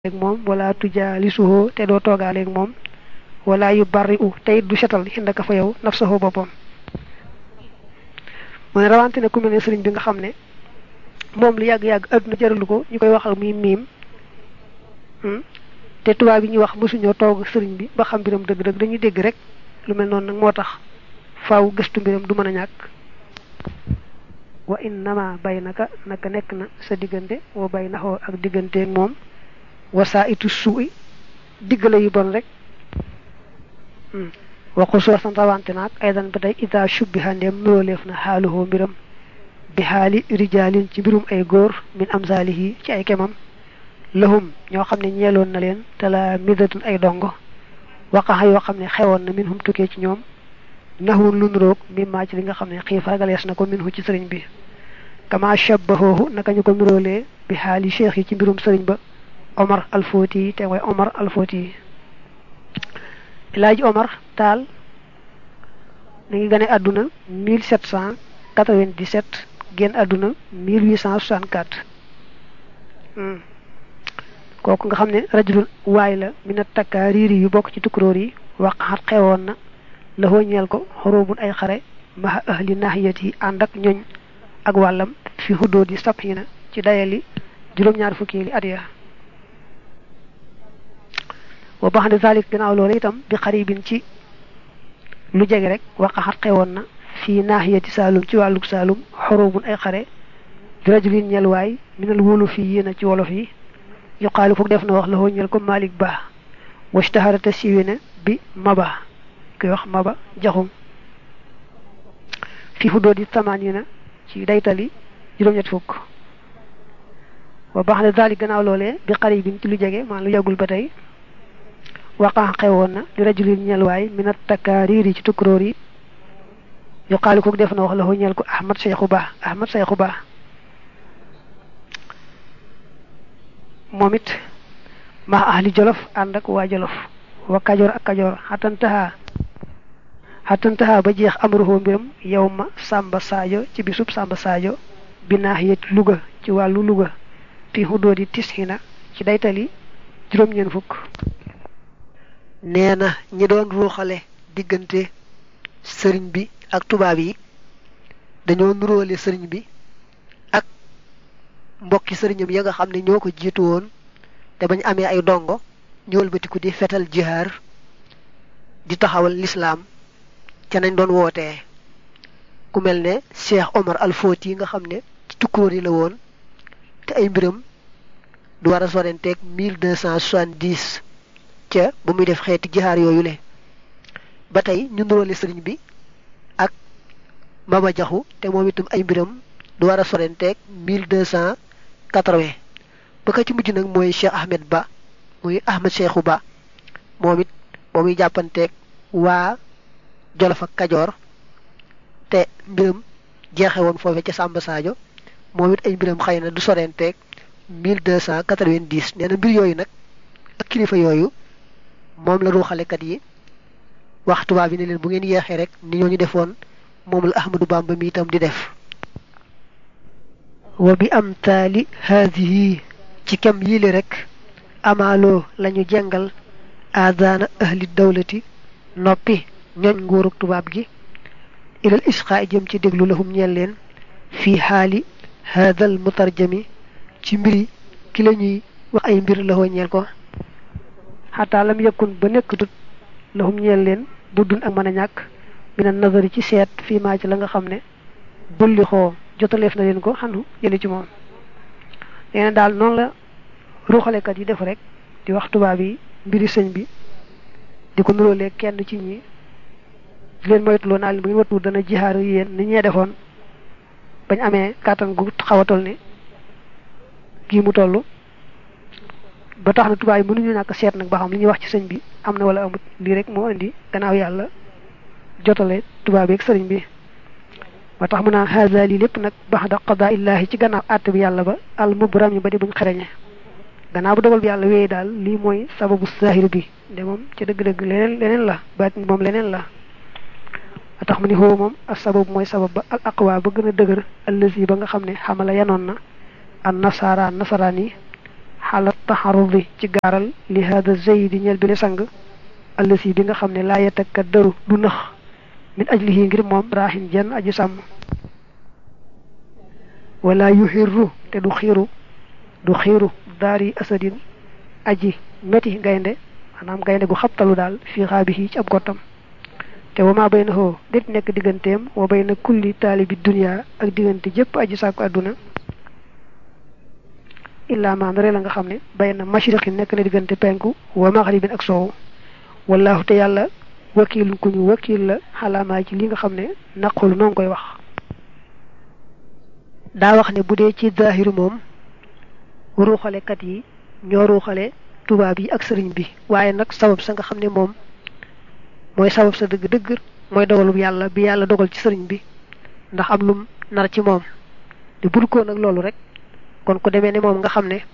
ak moom wala tujaalisuhu te doo toogaaleeg moom wala yu bari u te it du setal xindaka fa yow nafsahu boppam mu ne rawante ne ku mel ne sëriñ bi nga xam ne moom lu yàgg-yàgg adduna jaralu ko ñu koy waxal muy miim te tubaab yi ñuy wax mësuñoo toog sëriñ bi ba xam mbiram dëgg-dëgg dañuy dégg rek lu mel noonu nag moo tax faaw gëstu mbiram du mën a ñàkk wa innama bay naka naka nekk na sa diggante wa bay naxoo ak digganteeg moom wasaa itu suuy diggale yu bon rek waxu soosan rawante naag aydan ba tey ita shubbiha ndeem nuróoleef na xaaluhoo mbiram bi xaali rijaalin ci mbirum ay góor min amsaalihi ci ay kemam lahum ñoo xam ne ñeeloon na leen te la midatun ay dongo waqaxa yoo xam ne xewoon na min hum tukkee ci ñoom naxwun lu nuroog mi maa ci li nga xam ne xiif ragalees na ko min hu ci sëriñ bi kama shabbahoohu naka ñu ko nuróolee bi xaali cheikh yi ci mbirum sëriñ ba Omar Alfoti yi te mooy Omar Alfoti yi Elaaji Omar Taal mi ngi gane àdduna 1797 génn àdduna 1864 kooku nga xam ne rajulun waay la mina takkaa riiri yu bokk ci tukkuróor yi waqaxat xewoon na la ñeel ko xorobun ay xare maha ahli nahiyat yi ànd ak ñoñ ak wàllam fi xuddoo di sab yi na ci dayali juróom-ñaar fukki li at ya wa bax de zalik gannaaw loolu itam bi xaribin ci lu jege rek waqaxat xewoon na fii naaxiyati saalum ci wàllug saalum xorobun ay xare di rajulin ñel waay minal wóolu fii yéena ci wolof yi yuqaalu foog def na wax la hoo ñel ko malik ba washtaharata siiwe ne bi maba koy wax maba jaxum fii xuddoo di tamaan yi na ci daytali juróom-ñett fukk wa bax de zalik gannaaw loolee bi xaribin ci lu jege maa lu yàggul ba tey waqaa xewoon na di rajulin ñelwaay minat takkaariir yi ci tukkuróor yi yu xaali kook def na wax la ko ñel ko ahmad seexu ba ahmad seexu ba moom it maa ahli jolof ànd ak waa jolof wa kajoor ak kajoor xatantaha xatantaha ba jeex amruhoo mbiram yow ma sàmba saajo ci bisub sàmba saajo bi naaxiyat luga ci wàllu luga fi xuddoo di tisxina ci daytali juróom-ñeen fukk nee na ñi doon ruuxale diggante sëriñ bi ak tubaab yi dañoo nuróole sëriñ bi ak mbokki sëriñam ya nga xam ne ñoo ko jiitu woon te bañ amee ay dongo ñëwal batiku di fetal jihaar di taxawal lislaam ca nañ doon wootee ku mel ne Cheikh Omar Al Fouti yi nga xam ne ci tukkóor yi la woon te ay mbiram du war a sorenteeg mille deux cent soixante-dix ca ba muy def xeeti jihaar yooyu le ba tey ñu nuróole sëriñ bi ak Maba Jaxu te moom itam ay mbiram du war a sorenteeg mille deux cent quatre-vingt ba ka ci mujj nag mooy Cheikh Ahmed Ba muy Ahmed Cheikhou Ba moom it ba muy jàppanteeg waa Jolof ak Kajoor te mbiram jeexe woon foofe ca Samba Sadio moom it ay mbiram xëy na du sorenteeg mille deux cent quatre-vingt-dix nee na mbir yooyu nag ak kilifa yooyu moom la ruuxalekat yi wax tubaab yi ne leen bu ngeen yeexee rek ni ñooñu defoon moom la Ahmadou Bamba mi itam di def wa bi am taali haadihi ci kem yiile rek amaaloo lañu jengal aadaana ahli dawlati noppi ñoñ nguurug tubaab gi ilal isqaa jëm ci déglu lahum ñeel leen fii xaali haadal mutarjami ci mbiri ki la ñuy wax ay mbir la ñeel ko xataa lam yëkkun ba nekkatut lahum ñeel leen buddun ak mën a ñàkk mina nazari ci seet fii maa ci la nga xam ne bulli xoo jotaleef na leen ko xanu jële ci moom nee na daal noonu la ruuxalekat yi def rek di wax tubaab yi mbiri sëñ bi di ko nuróolee kenn ci ñi di leen moytuloo naa leen bu ngeen wattu dana jixaaru yéen ni ñee defoon bañ amee kàttan gu xaw a toll ni kii mu toll ba tax na tubaab yi mënuñu ñàkk seet nag ba xam li ñuy wax ci sëñ bi am na wala amut lii rek moo indi gannaaw yàlla jotale tubaab yi ak sëriñ bi ba tax mu naan haza lii lépp nag baxda qadaa illaahi ci gannaaw àtt bi yàlla ba al mubram yi ba di buñ xereñe gannaaw bu dogal bi yàlla wéyee daal lii mooy sababu zahir bi de moom ci dëgg-dëgg leneen leneen la baatin moom leneen la ba tax mu ni xoo moom ak sabab mooy sabab ba al aqwa ba gën a dëgër allazi ba nga xam ne xamala yanoon na an nasara nasaraan yi xalat taxarudi ci gaaral li hada zaydi ñel bi le sang allasi bi nga xam ne laa yetakka daru du nax min ajlihi ngir moom raaxin jenn aji sàmm wala yuxirru te du xiiru du xiiru daari asadin aji meti gaynde maanaam gaynde gu xabtalu daal fii xaabihi ci ab gottam te wa maa bay na xoo det nekk digganteem wa bay na kulli taalibi dunia ak diggante jëpp aji sàkku àdduna illaa maa ndare la nga xam ne bay na mashriqi nekk na diggante penku wa maghribin ak soowu wallahu te yàlla wakiilun ku ñu wakiil la xalaamaa ci li nga xam ne naqul noo ngi koy wax daa wax ne bu dee ci zaahiru moom ruuxalekat yi ñoo ruuxale tubaab yi ak sëriñ bi waaye nag sabab sa nga xam ne moom mooy sabab sa dëgg-dëgg mooy dogalub yàlla bi yàlla dogal ci sëriñ bi ndax am lum nar ci moom te bul ko nag loolu rek kon ku demee ne moom nga xam ne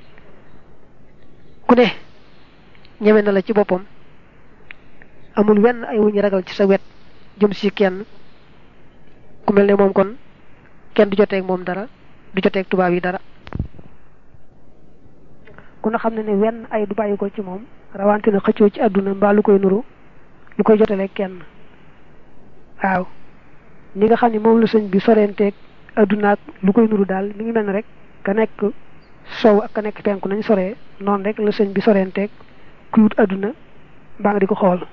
ku ne ñeme na la ci boppam amul wenn ay wuñu ragal ci sa wet jëm si kenn ku mel ne moom kon kenn du joteeg moom dara du joteeg tubaab yi dara ku na xam ne ne wenn ay du bàyyi ko ci moom rawante na xëccoo ci àdduna mbaa lu koy nuru lu koy jotalee kenn waaw ni nga xam ne moom la sëñ bi sorenteeg àdduna ak lu koy nuru daal mi ngi mel ne rek ka nekk sow ak ka nekk penku nañ soree noonu rek la sëñ bi sorenteeg kuy wut àdduna mbaa nga di ko xool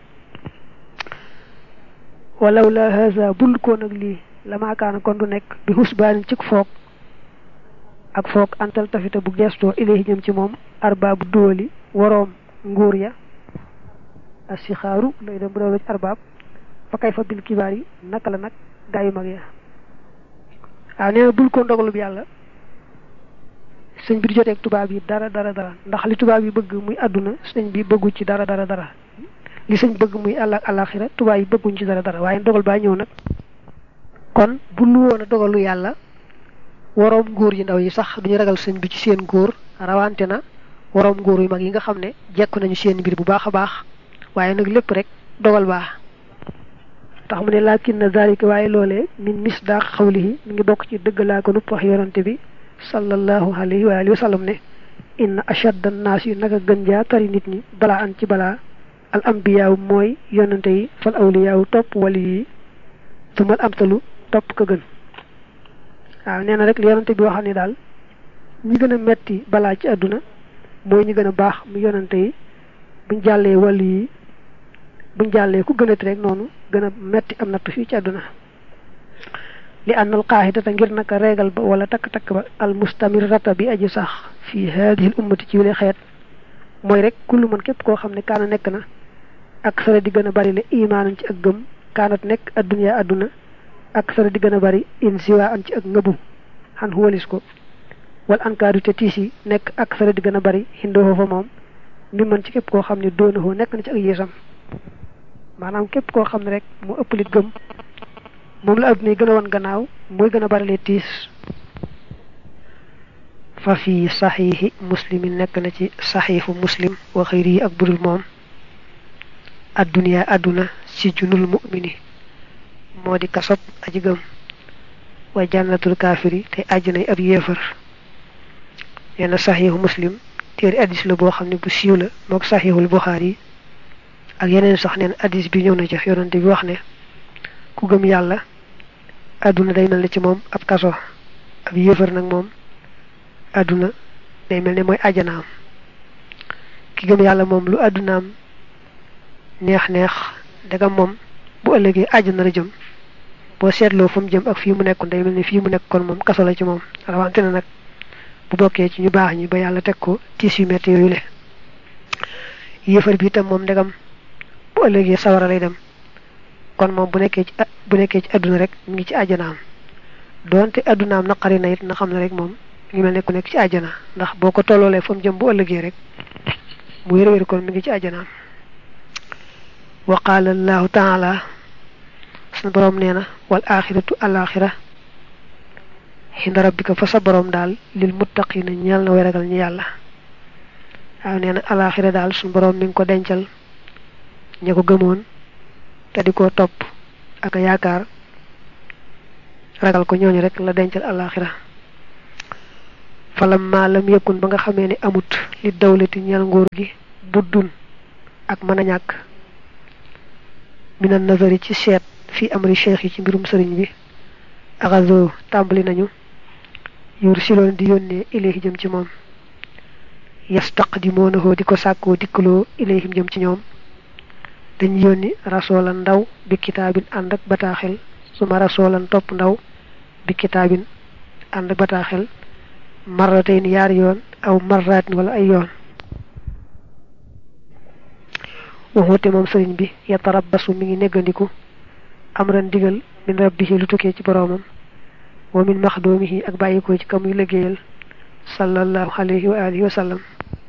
walaw la haza bul ko nag lii la maakaana kon du nekk bi xusbaanin cik foog ak foog antal tafita bu gestoo ilayhi jëm ci moom arbaabu duwali waroom nguur ya asixaaru lay dem bu dawla ci arbaab fa kay fa bil kibaar yi naka la nag gaa yu mag ya waaw nee na bul ko ndogalub yàlla sëñ bi di joteeg tubaab yi dara dara dara ndax li tubaab yi bëgg muy àdduna sëñ bi bëggu ci dara dara dara li sëñ bëgg muy àll alaxira tubaab yi bëgguñ ci dara dara waaye ndogal baa ñëw nag kon bu lu woon a dogalu yàlla waroom nguur yi ndaw yi sax duñu ragal sëñ bi ci seen góor rawante na waroom nguur yu mag yi nga xam ne jekku nañu seen mbir bu baax a baax waaye nag lépp rek dogal baax tax mu ne laakin na zalika waaye loolee min misdaq xawlihi mi ngi bokk ci dëgg laa ko nupp wax yonante bi sallallahu alayhi wa alihi wa sallam ne inna ashadda naas yi naka gën jaa tari nit ñi balaa an ci balaa al ambiyaaw mooy yonante yi fal awliyaaw topp wali yi tumal amtalu topp ka gën waaw nee na rek li yonante bi waxam ne daal ñi gën a metti balaa ci àdduna mooy ñi gën a baax mu yonante yi buñ jàllee wàllu yi buñ jàllee ku gënati rek noonu gën a metti am natt fii ci àdduna li ànnal qaahidata ngir naka reegal ba wala takk-takk ba al mustamirata bi aji sax fii haadihi l ummati ci wile xeet mooy rek kullu man képp koo xam ne kaana nekk na ak sara di gën a bari le imaanan ci ak gëm kaanat nekk adduniya adduna ak sara di gën a bari in siwa an ci ak ngëbu xan xuwalis ko wal ankaadu te tiis yi nekk ak sara di gën a bari xindoo fa moom mi man ci képp koo xam ne doonahoo nekk na ci ak yéesam maanaam képp koo xam ne rek mu ëpp lit gëm moom la adduna yi gën a wan gannaaw mooy gën a bari le tiis fa fi saxiixi muslimin nekk na ci saxiixu muslim wa xëyri yi ak budul moom adduniya adduna si junul mu'mini moo di kasob aji gëm wa jannatul kaafiri te àjjanay ab yéefar nee na saxiixu muslim téeri addis la boo xam ne bu siiw la mook saxiixul buxaari yi ak yeneen sax neen addis bi ñëw na ci yonante bi wax ne ku gëm yàlla adduna day mel ne ci moom ab kaso ab yéefar nag moom adduna day mel ne mooy ajanaam ki gëm yàlla moom lu addunaam neex neex dagam moom bu ëllëgee àjjana la jëm boo seetloo fa mu jëm ak fii mu nekkoon day mel ne fii mu nekk kon moom kaso la ci moom rawante na nag bu bokkee ci ñu baax ñi ba yàlla teg ko tiis yu metti yooyu le yéefar bi itam moom ndegam bu ëllëgee sawara lay dem kon moom bu nekkee ci bu nekkee ci adduna rek mu ngi ci àjjanaam doonte addunaam naqari na it na xam ne rek moom ngi mel ne ku nekk ci àjjana ndax boo ko tolloolee fa mu jëm bu ëllëgee rek mu wér wér kon mi ngi ci àjjanaam wa qaala allahu taala sunu boroom nee na wal axiratu alaxira xinda rabbika fa sa boroom daal lil muttaqina ñeel na way ragal ñi yàlla waaw nee na alaxira daal sunu boroom mi ngi ko dencal ña ko gëmoon te di ko topp ak yaakaar ragal ko ñooñu rek la dencal alaxira falam maalam yëkkun ba nga xamee ne amut li dawlati ñeel nguur gi buddun ak mën a ñàkk minan nazari ci seet fi amri cheikh yi ci mbirum sëriñ bi axazo tàmbali nañu yur siloon di yónnee ilayhi jëm ci moom yastaqdimoonahoo di ko sàkkoo dikkaloo ilayhim jëm ci ñoom dañu yónni rasoolan ndaw bi kitaabin ànd ak bataaxel suma rasoolan topp ndaw bi kitaabin ànd ak bataaxel marratayn yaari yoon aw marratin wala ay yoon waxute moom sëriñ bi yatarabbasu mi ngi neggandiku amran digal min rabbihi lu tukkee ci boroomam wa min maxdoomihi ak bàyyikoo ci kamuy liggéeyal sallallahu alayhi wa alihi wa sallam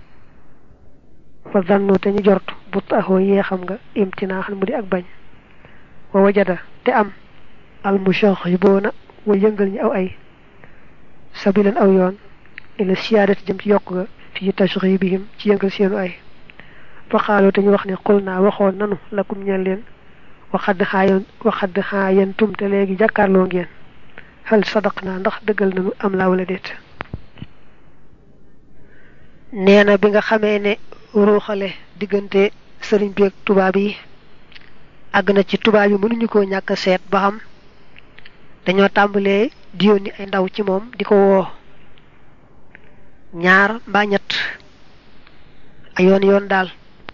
fa zannu te ñu jort bu taxoo yee xam nga imtinaaxan mu di ak bañ wa wajada te am almushaxiboona wa yëngal ñi aw ay sabilan aw yoon ila siyaadati jëm ci yokk ga fii tashribihim ci yëngal seenu ay fa xaaloo te ñu wax ne xul naa waxoon nanu lakum ñeel leen waxadd xaayan waxadd xaayantum te léegi jàkkaarloo ngeen xal sadaq naa ndax dëggal nanu am laa wala déet nee na bi nga xamee ne ruuxale diggante sëriñ bi ak tubaab yi àgg na ci tubaab yi mënuñu koo ñàkk seet ba xam dañoo tàmbalee di yónni ay ndaw ci moom di ko woo ñaar mbaa ñett ay yoon yoon daal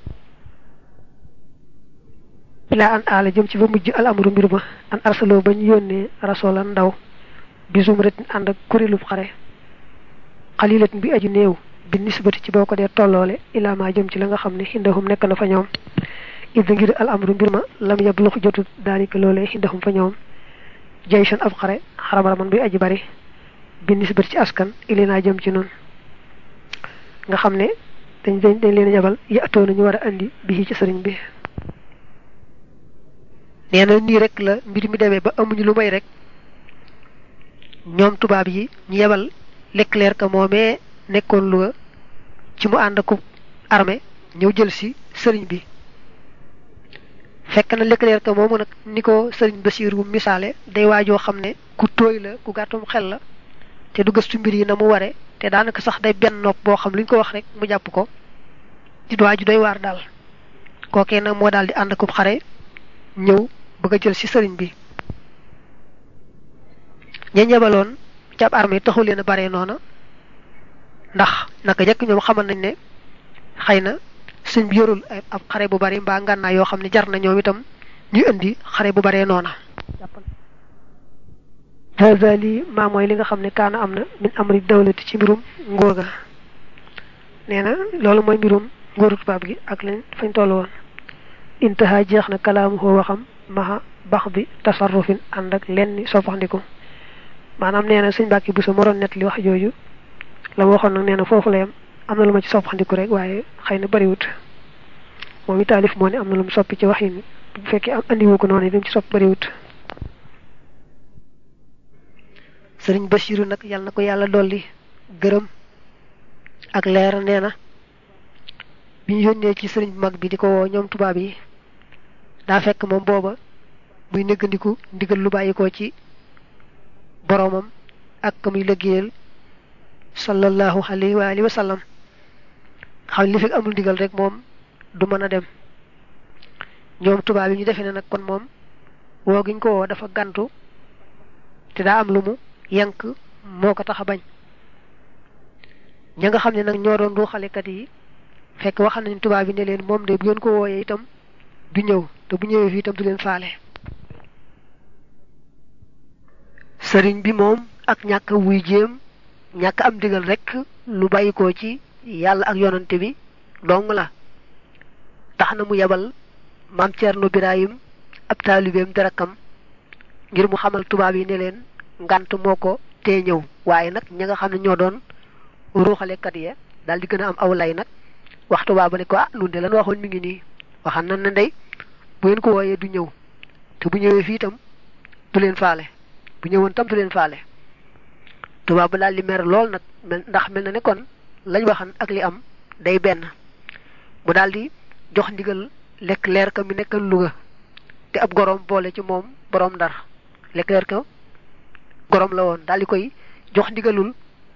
ilaa an aala jëm ci ba mujj al amru mbir ma an arsaloo ba ñu yónnee rasoolan ndaw bisum ret ànd ak kuréelub xare xalilatin bi aju néew bi nisbati ci boo ko dee tolloole ilaa ma jëm ci la nga xam ne xindahum nekk na fa ñoom id ngir al amru mbir ma lam yablux jotut daalika loolee xindahum fa ñoom jayson ab xare xarabaraman bi aji bari bi nisbati ci askan ili naa jëm ci noonu nga xam ne dañ dañ dañ leen yabal yaatoo nañu war a andi bi ci sëriñ bi nee na nii rek la mbir mi demee ba amuñu lu may rek ñoom tubaab yi ñu yebal Leclerc ka moomee nekkoon Louga ci mu ànd ak armée ñëw jël si sëriñ bi fekk na Leclerc ka moomu nag ni ko sëriñ Basiiru misaale day waajoo xam ne ku tooy la ku gàttum xel la te du gëstu mbir yi na mu ware te daanaka sax day benn nopp boo xam lu ñu ko wax rek mu jàpp ko di waaju doy waar daal kookee nag moo daal di ànd ak xare ñëw bëgg a jël ci sëriñ bi ña ñebaloon ci ab armée taxu leen a bare noona ndax naka jekk ñoom xamal nañ ne xëy na sëñ bi yorul ab xare bu bari mbaa ngànnaay yoo xam ne jar na ñoom itam ñuy indi xare bu baree noona hada lii maa mooy li nga xam ne kaana am na min amri dawlati ci mbirum nguur ga nee na loolu mooy mbirum nguuru tubaab gi ak lañ fañ toll woon intaha jeex na kalaamu xoo waxam maxa bax bi tasarrufin ànd ak lenn soppaxndiku maanaam nee na sëñ Mbàkke bu sa moroon net li wax jooju la ma waxoon nag nee na foofu la yam am na lu ma ci soppaxndiku rek waaye xëy na bariwut moom i taalif moo ne am na lu mu soppi ci wax yi bu fekkee am andiwu ko noonu dem ci sopp bariwut sëriñ Basiru nag yal na ko yàlla dolli gërëm ak leer nee na bi ñu yónnee ci sëriñ bu mag bi di ko woo ñoom tubaab yi daa fekk moom booba muy néggandiku ndigal lu bàyyikoo ci boroomam ak ka muy liggéeyal sallallahu alayhi wa alihi wa sallam xam li fekk amul ndigal rek moom du mën a dem ñoom tubaab yi ñu defee ne nag kon moom woo giñ ko woo dafa gantu te daa am lu mu yank moo ko tax a bañ ña nga xam ne nag ñoo doon ruuxalekat yi fekk wax nañ tubaab yi ne leen moom de bu ngeen ko wooyee itam du ñëw te bu ñëwee fii itam du leen faale sëriñ bi moom ak ñàkk wuy jéem ñàkk am digal rek lu bàyyikoo ci yàlla ak yonante bi dong la tax na mu yebal maam Cerno Birahim ab taalibeem derakam ngir mu xamal tubaab yi ne leen ngant moo ko tee ñëw waaye nag ña nga xam ne ñoo doon ruuxalekat ya daal di gën a am aw lay nag wax tubaab ba ne ko ah nun de lan waxoon mi ngi nii waxan nan ne ndey bu ngeen ko wooyee du ñëw te bu ñëwee fii itam du leen faale bu ñëwoon tam du leen faale tubaab ba daal di mer lool nag mel ndax mel na ne kon lañ waxan ak li am day benn mu daal di jox ndigal lekk leer ka mi nekkal Louga te ab gorom boole ci moom borom ndar lekk leer ka gorom la woon daal di koy jox ndigalul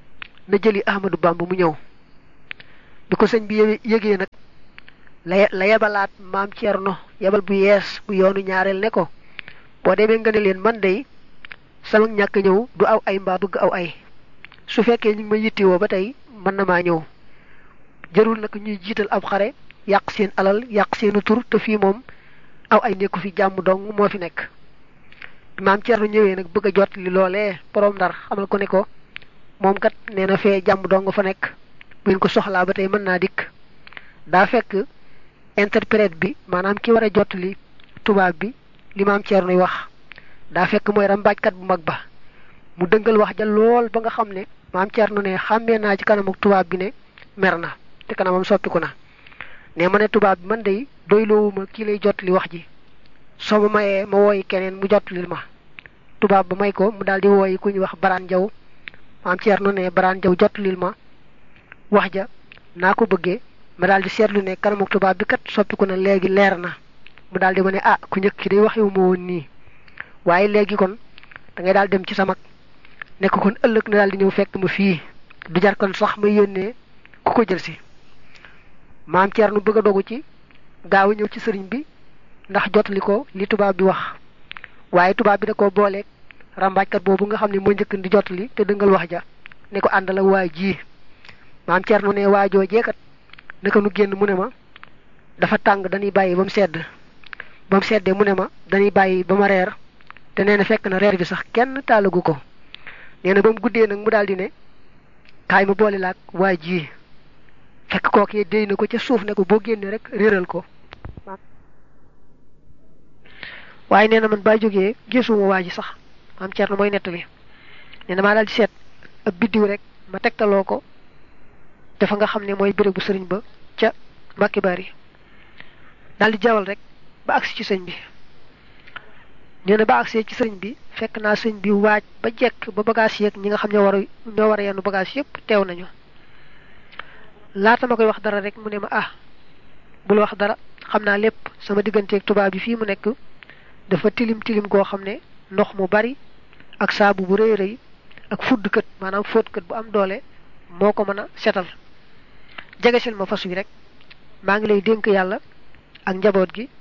na jëli ahmadu bamba mu ñëw bi ko sëñ bi yëgee nag la la yebalaat maam Cerno yebal bu yees bu yoonu ñaareel ne ko boo demee nga ne leen man day sama ñàkk ñëw du aw ay mbaa bëgg aw ay su fekkee ñu ngi ma yittewoo ba tey mën na maa ñëw jërul nag ñuy jiital ab xare yàq seen alal yàq seenu tur te fii moom aw ay nekku fi jàmm dong moo fi nekk maam Cerno ñëwee nag bëgg a jot li loolee borom ndar xamal ko ne ko moom kat nee na fee jàmm dong fa nekk bu ngeen ko soxlaa ba tey mën naa dikk daa fekk interprète bi maanaam ki war a jot li tubaab bi li maam Cerno wax daa fekk mooy rambaajkat bu mag ba mu dëngal wax ja lool ba nga xam ne maam Cerno ne xàmmee naa ci kanam ak tubaab bi ne mer na te kanamam soppiku na ne ma ne tubaab bi man day doyloowuma kii lay jot li wax ji soo ma mayee ma wooyi keneen mu jot li ma tubaab ba may ko mu daal di wooyi ku ñuy wax baraan jaw maam Cerno ne baraan jaw jot lil ma wax ja naa ko bëggee ma daal di seetlu ne kanam ak tubaab bi kat soppiku na léegi leer na mu daal di ma ne ah ku njëkk ki day wax yow ma woon nii waaye léegi kon da ngay daal dem ci sa mag nekk kon ëllëg na daal di ñëw fekk ma fii du jar kon sax may yónnee ku ko jël si maam Cerno bëgg a dogu ci gaaw a ñëw ci sëriñ bi ndax jotali ko li tubaab bi wax waaye tubaab bi da ko booleeg rambaajkat boobu nga xam ne moo njëkk di jotali te dëngal wax ja ne ko àndal ak waa ji maam Cerno ne waajoo jeekat naka nu génn mu ne ma dafa tàng dañuy bàyyi ba mu sedd ba mu seddee mu ne ma dañuy bàyyi ba ma reer te nee na fekk na reer bi sax kenn taalagu ko nee na ba mu guddee nag mu daal di ne kaay ma boole laak waa ji fekk kookee déy na ko ca suuf ne ko boo génnee rek réeral ko waaye nee na man baa jógee gisuma waa ji sax maam Cerno mooy nettali nee na maa daal di seet ab biddiw rek ma tegtaloo ko dafa nga xam ne mooy béréb bu sëriñ ba ca Mbàkke Bari daal di jawal rek ba agsi ci sëñ bi nee na ba agsee ci sëriñ bi fekk naa sëñ bi waaj ba jekk ba bagage yeeg ñi nga xam ñoo war a ñoo war a yenn bagage yépp teew nañu laata ma koy wax dara rek mu ne ma ah bul wax dara xam naa lépp sama digganteeg tubaab bi fii mu nekk dafa tilim tilim goo xam ne ndox mu bari ak saabu bu rëy rëy ak fudd kët maanaam fóot kët bu am doole moo ko mën a setal jegesil ma fas wi rek maa ngi lay dénk yàlla ak njaboot gi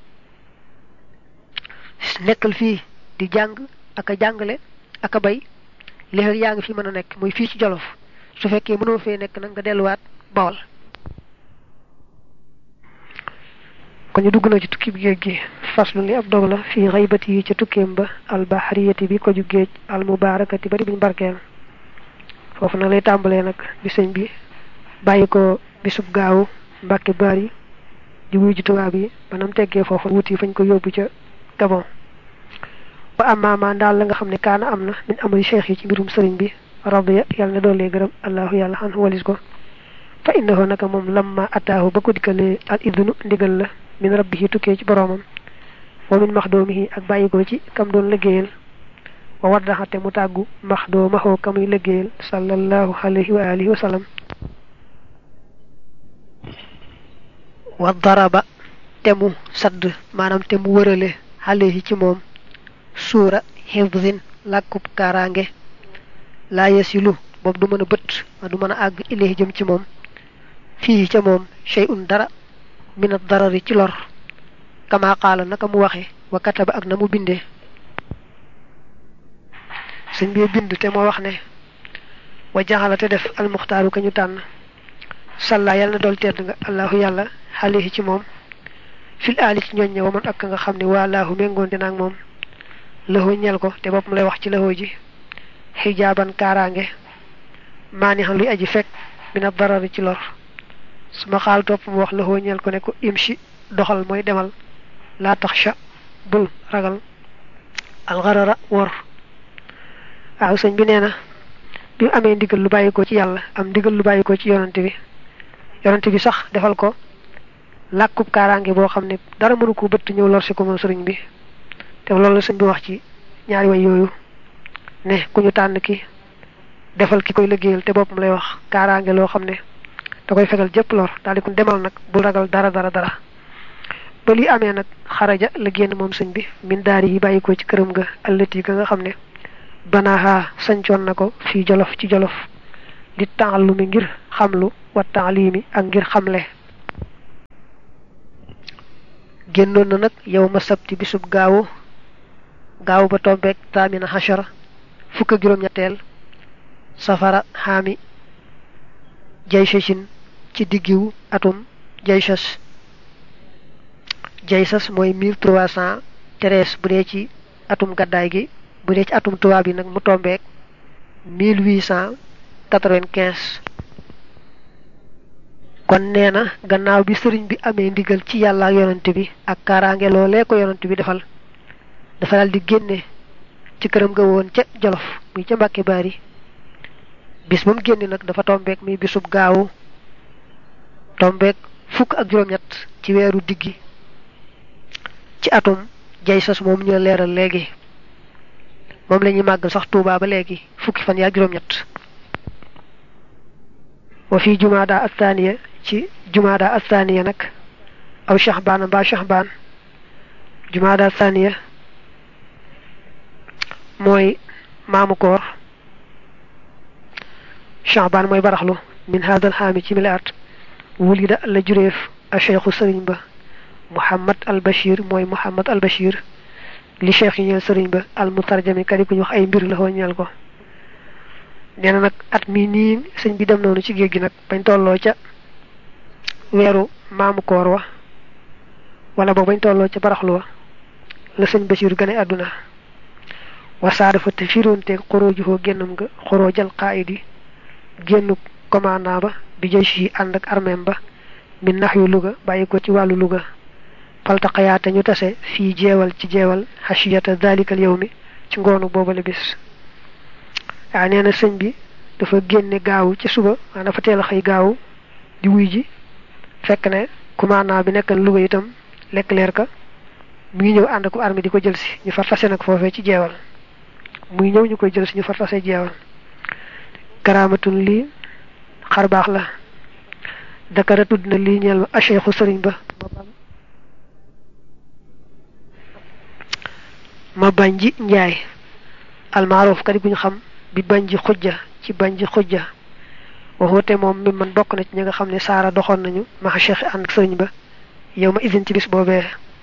nekkal fii di jàng ak a jàngale ak a bay léegi yaa ngi fi mën a nekk muy fii ci jolof su fekkee mënoo fee nekk nag nga delluwaat bawal kon ñu dugg na ci tukki bi géej gi faslu li ab dog la fii xaybati yi ca tukkeem ba albahariyati bi ko ju géej almubarakati bari biñ barkeel foofu nag lay tàmbalee nag bi sëñ bi bàyyi ko bisub gaawu mbàkke bari di wuy ji tubaab yi banam teggee foofu wuti fañ ko yóbbu ca gabon ba amaama daal la nga xam ne kaana am na min amali cheikh yi ci mbirum sëriñ bi radiya yàlla na doolee gërëm allahu yàlla xan walis ko fa innahu naka moom lamma ataahu ba ko dikkalee al idnu ndigal la min rabbihi tukkee ci boroomam wa min maxdoomihi ak bàyyi ko ci kam doon liggéeyal wa waddaxate mu tàggu maxdoomaxoo kamuy liggéeyal sallallahu alayhi wa alihi wa sallam wa daraba te mu sadd maanaam te mu wërale alayhi ci moom suura xifdin làkkub kaaraange laa yasilu boobu du mën a bët ma du mën a àgg ilayhi jëm ci moom fii ca moom shay'un dara min ad-darari ci lor kama qaala naka mu waxe wa kataba ak na mu bindee sëñ bi bind te moo wax ne wa jaxala te def almuxtaaru ka ñu tànn salla yàlla na dool tedd nga allahu yàlla xalihi ci moom fil aali ci ñooñ ña wa man ak nga xam ne waa laahu méngoon dina ak moom lëxoo ñel ko te boppam lay wax ci lëxoo ji xijaaban kaaraange maani xam luy aji fekk min ad-darari ci lor suma xaal topp mu wax lëxoo ñel ko ne ko imshi doxal mooy demal laa taxsha bul ragal alxarara wor waaw sëñ bi nee na bi mu amee ndigal lu bàyyi ko ci yàlla am ndigal lu bàyyi ko ci yonante bi yonante bi sax defal ko làkkub kaaraange boo xam ne dara mënu ko bëtt ñëw lor si ko moom sëriñ bi te loolu la sëñ bi wax ci ñaari way yooyu ne ku ñu tànn ki defal ki koy liggéeyal te boppam lay wax kaaraange loo xam ne da koy fegal jëpp lor daal di ko demal nag bul ragal dara dara dara ba li amee nag xaraja la génn moom sëñ bi min daari yi bàyyi ko ci këram ga allati ga nga xam ne banaaha sañcoon na ko fii jolof ci jolof li taallumi ngir xamlu wa taalimi ak ngir xamle génnoon na nag yow ma sabti bisub gaawu gaawu ba tombeeg taamina hachara fukk ak juróom-ñetteel safara xaami jaysashin ci diggiwu atum jaysas jaysas mooy mille trois cent treize bu dee ci atum gaddaay gi bu dee ci atum tubaab yi nag mu tombeeg mille huit cent quatre-vingt-quinze kon nee na gannaaw bi sëriñ bi amee ndigal ci yàlla ak yonante bi ak kaaraange loolee ko yonante bi defal dafa daal di génne ci këram ga woon ca jolof muy ca mbàkke baari bis ba mu génne nag dafa tombeek muy bisub gaawu tombeek fukk ak juróom-ñett ci weeru diggi ci atum jay sas moom ñu leeral léegi moom la ñuy màggal sax tuubaa ba léegi fukki fan yaa juróom-ñett wa fi jumaada athaniya ci jumaada athaniya nag aw shahbaan mbaa shahbaan jumaada athaniya mooy maamu koor shahbaan mooy baraxlu min hadal xaami ci mili at wulida la jureef a cheikhu sëriñ ba muhammad al bashir mooy muhammad al bashir li cheikh yi ñeel sëriñ ba al mutarjami kadi ku ñu wax ay mbir la xoo ñeel ko nee na nag at mi nii sëñ bi dem noonu ci géej gi nag bañ tolloo ca weeru maamu koor wa wala boog bañ tolloo ca baraxlu wa la sëñ Basiir gane àdduna wasaare fa te firoonteeg xorooju foo génnam nga xoroojal qaayidi génnu commandant ba bi jëy si ànd ak armeem ba min nax yu Louga bàyyi ko ci wàllu Louga faltaqayaate ñu tase fii jeewal ci jeewal hashiyata dalikal yow mi ci ngoonu boobale bis waaw nee na sëñ bi dafa génne gaawu ci suba waa dafa teel a xëy gaawu di wuy ji fekk ne commandant bi nekk Louga itam lekk leer ka mu ngi ñëw ànd ko armée di ko jël si ñu far tase nag foofee ci jeewal muy ñëw ñu koy jël si ñu far tase jeewal karaamatun lii xar baax la dakara tudd na lii ñeel ma acheikhu sëriñ ba ma bañ ji njaay almaaroof kadi bu ñu xam bi bañ ji xujja ci bañ ji xujja waxoote moom mi man bokk na ci ñi nga xam ne saara doxoon nañu maxa cheikh ànd ak sëriñ ba yow ma isin ci bis boobee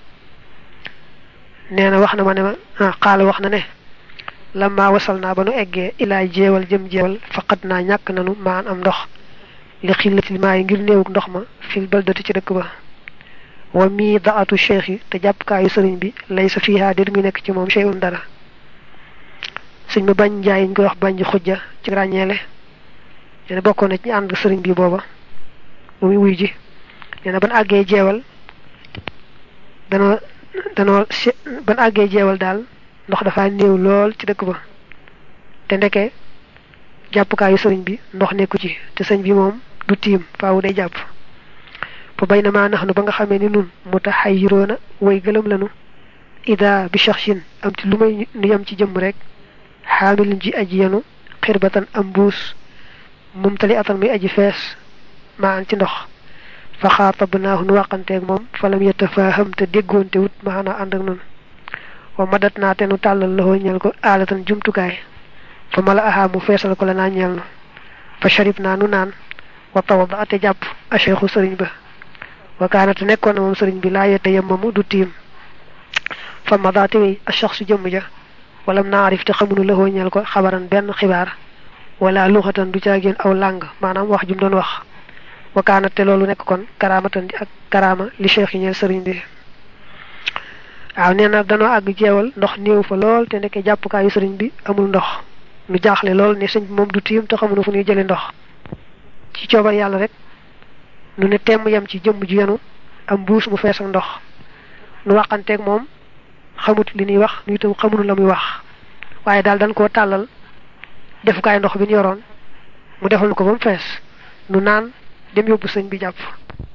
nee na wax na ma ne ma xaala wax na ne lamma wasal naa ba nu eggee ilaa jeewal jëm jeewal faqat naa ñàkk nanu maan am ndox li xillatil maa yi ngir néewuk ndox ma fil baldati ci dëkk ba wa mii daatu cheikh yi te jàppkaayu sëriñ bi lay sa fiihaa déet muy nekk ci moom cheyun dara sëñ ma bañ njaay ñu koy wax bañ xujja ci ràññeele nee na bokkoon na ci ñu ànd sëriñ bi booba bu muy wuy ji nee na ban àggee jeewal danoo danoo ban àggee jeewal daal ndox dafa néew lool ci dëkk ba te ndeke jàppukaayu sëriñ bi ndox nekku ci te sëñ bi moom du tiim faawu day jàpp fa bay na maa nax nu ba nga xamee ni nun mu tax xay yiroona way gëlëm lanu ida bi shaxsin am ci lu may nu yam ci jëmm rek xaamilin ji aji yenu xirbatan am mbuus mumtali atan muy aji fees maa an ci ndox fa xaatabnaahu nu wàqanteeg moom falam yatafaaham te déggoonte wut maanaa ànd ak nun wa madat naa te nu tàllal loxo ñeel ko aalatan jumtukaay fa mala ahaa mu feesal ko la naa ñeel nu fa sharib naa nu naan wa tawada ate jàpp a cheikhu sëriñ ba wa kaanate nekkoon na moom sëriñ bi laa yette yemmamu du tiim fa madaate wey a shaxsu jëmm ja walam naarif te xamunu loxo ñeel ko xabaran benn xibaar wala luxatan du caageen aw làng maanaam wax jum doon wax wa kaanate te loolu nekk kon karaamatan ak karaama li cheikh yi ñeel sëriñ bi waaw nee na danoo àgg jeewal ndox néew fa lool te nekkee jàppukaayu sëriñ bi amul ndox nu jaaxle lool ne sëñ bi moom du tiim te xamuñu fu ñuy jële ndox ci coobar yàlla rek nu ne temm yem ci jëmm ju yenu am mbuus mu fees ak ndox nu waxanteeg moom xamut li ñuy wax nu itam xamuñu la muy wax waaye daal dañ koo tàllal defukaay ndox bi ñu yoroon mu defal ko ba mu fees nu naan dem yóbbu sëñ bi jàpp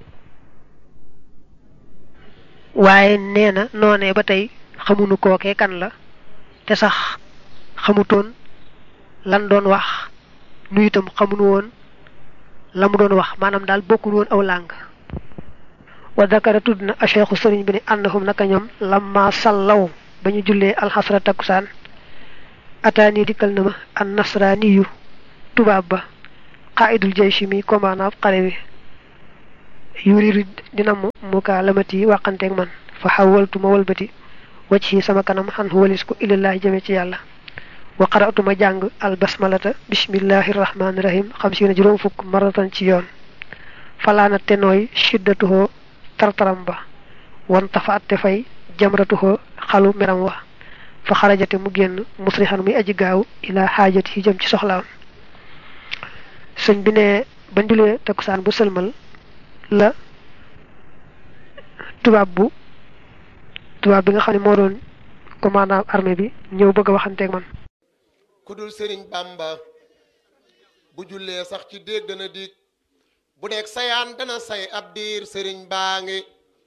waaye nee na noonee ba tey xamuñu kookee kan la te sax xamutoon lan doon wax nu itam xamuñu woon la mu doon wax maanaam daal bokkul woon aw làng wa dakara tudd na acheikhu sëriñ bi ne annahum naka ñoom lamma sallaw ba ñu jullee alxasra takkusaan ataani dikkal na ma an nasraaniyu tubaab ba qaidul jayshi mi commandant xare bi yuridu dina mu mukaalamati waxanteeg man fa xawaltu ma walbati wacc ci sama kanam xan walis ko ilallahi jëme ci yàlla wa qara'tu ma jàng al basmalata bismillahi rahmaani rahim xam si na juróom fukk maratan ci yoon falaana te nooy shiddatuhoo tartaram ba wan tafaat te fay jamratuhoo xalu meram wa fa xarajate mu génn musrixan muy aji gaaw ila xaajat yi jëm ci soxlaam sëñ bi ne ba njulee takkusaan bu sëlmal la tubaab bu tubaab bi nga xam ne moo doon commandant armée bi ñëw bëgg a waxanteeg man ku dul sëriñ bamba bu jullee sax ci déeg dana dig bu deeg sayaan dana say ab diir sëriñ baa ngi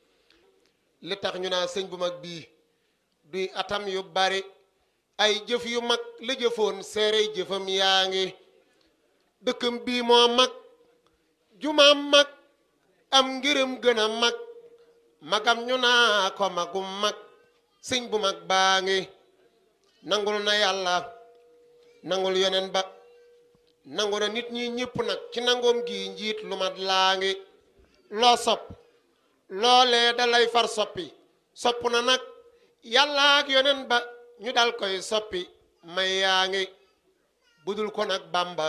li tax ñu naa sëñ bu mag bii duy atam yu bari ay jëf yu mag la jëfoon seerey jëfam yaa ngi dëkkam bii moo mag jumaam mag am ngërëm gën a mag magam ñu naa ko magum mag sëñ bu mag baa ngi nangul na yàlla nangul yeneen ba nangu na nit ñi ñëpp nag ci nangoom gi njiit lu mat laa ngi loo sopp loolee dalay far soppi sopp na nag yàlla ak yeneen ba ñu dal koy soppi may yaa ngi budul ko nag bamba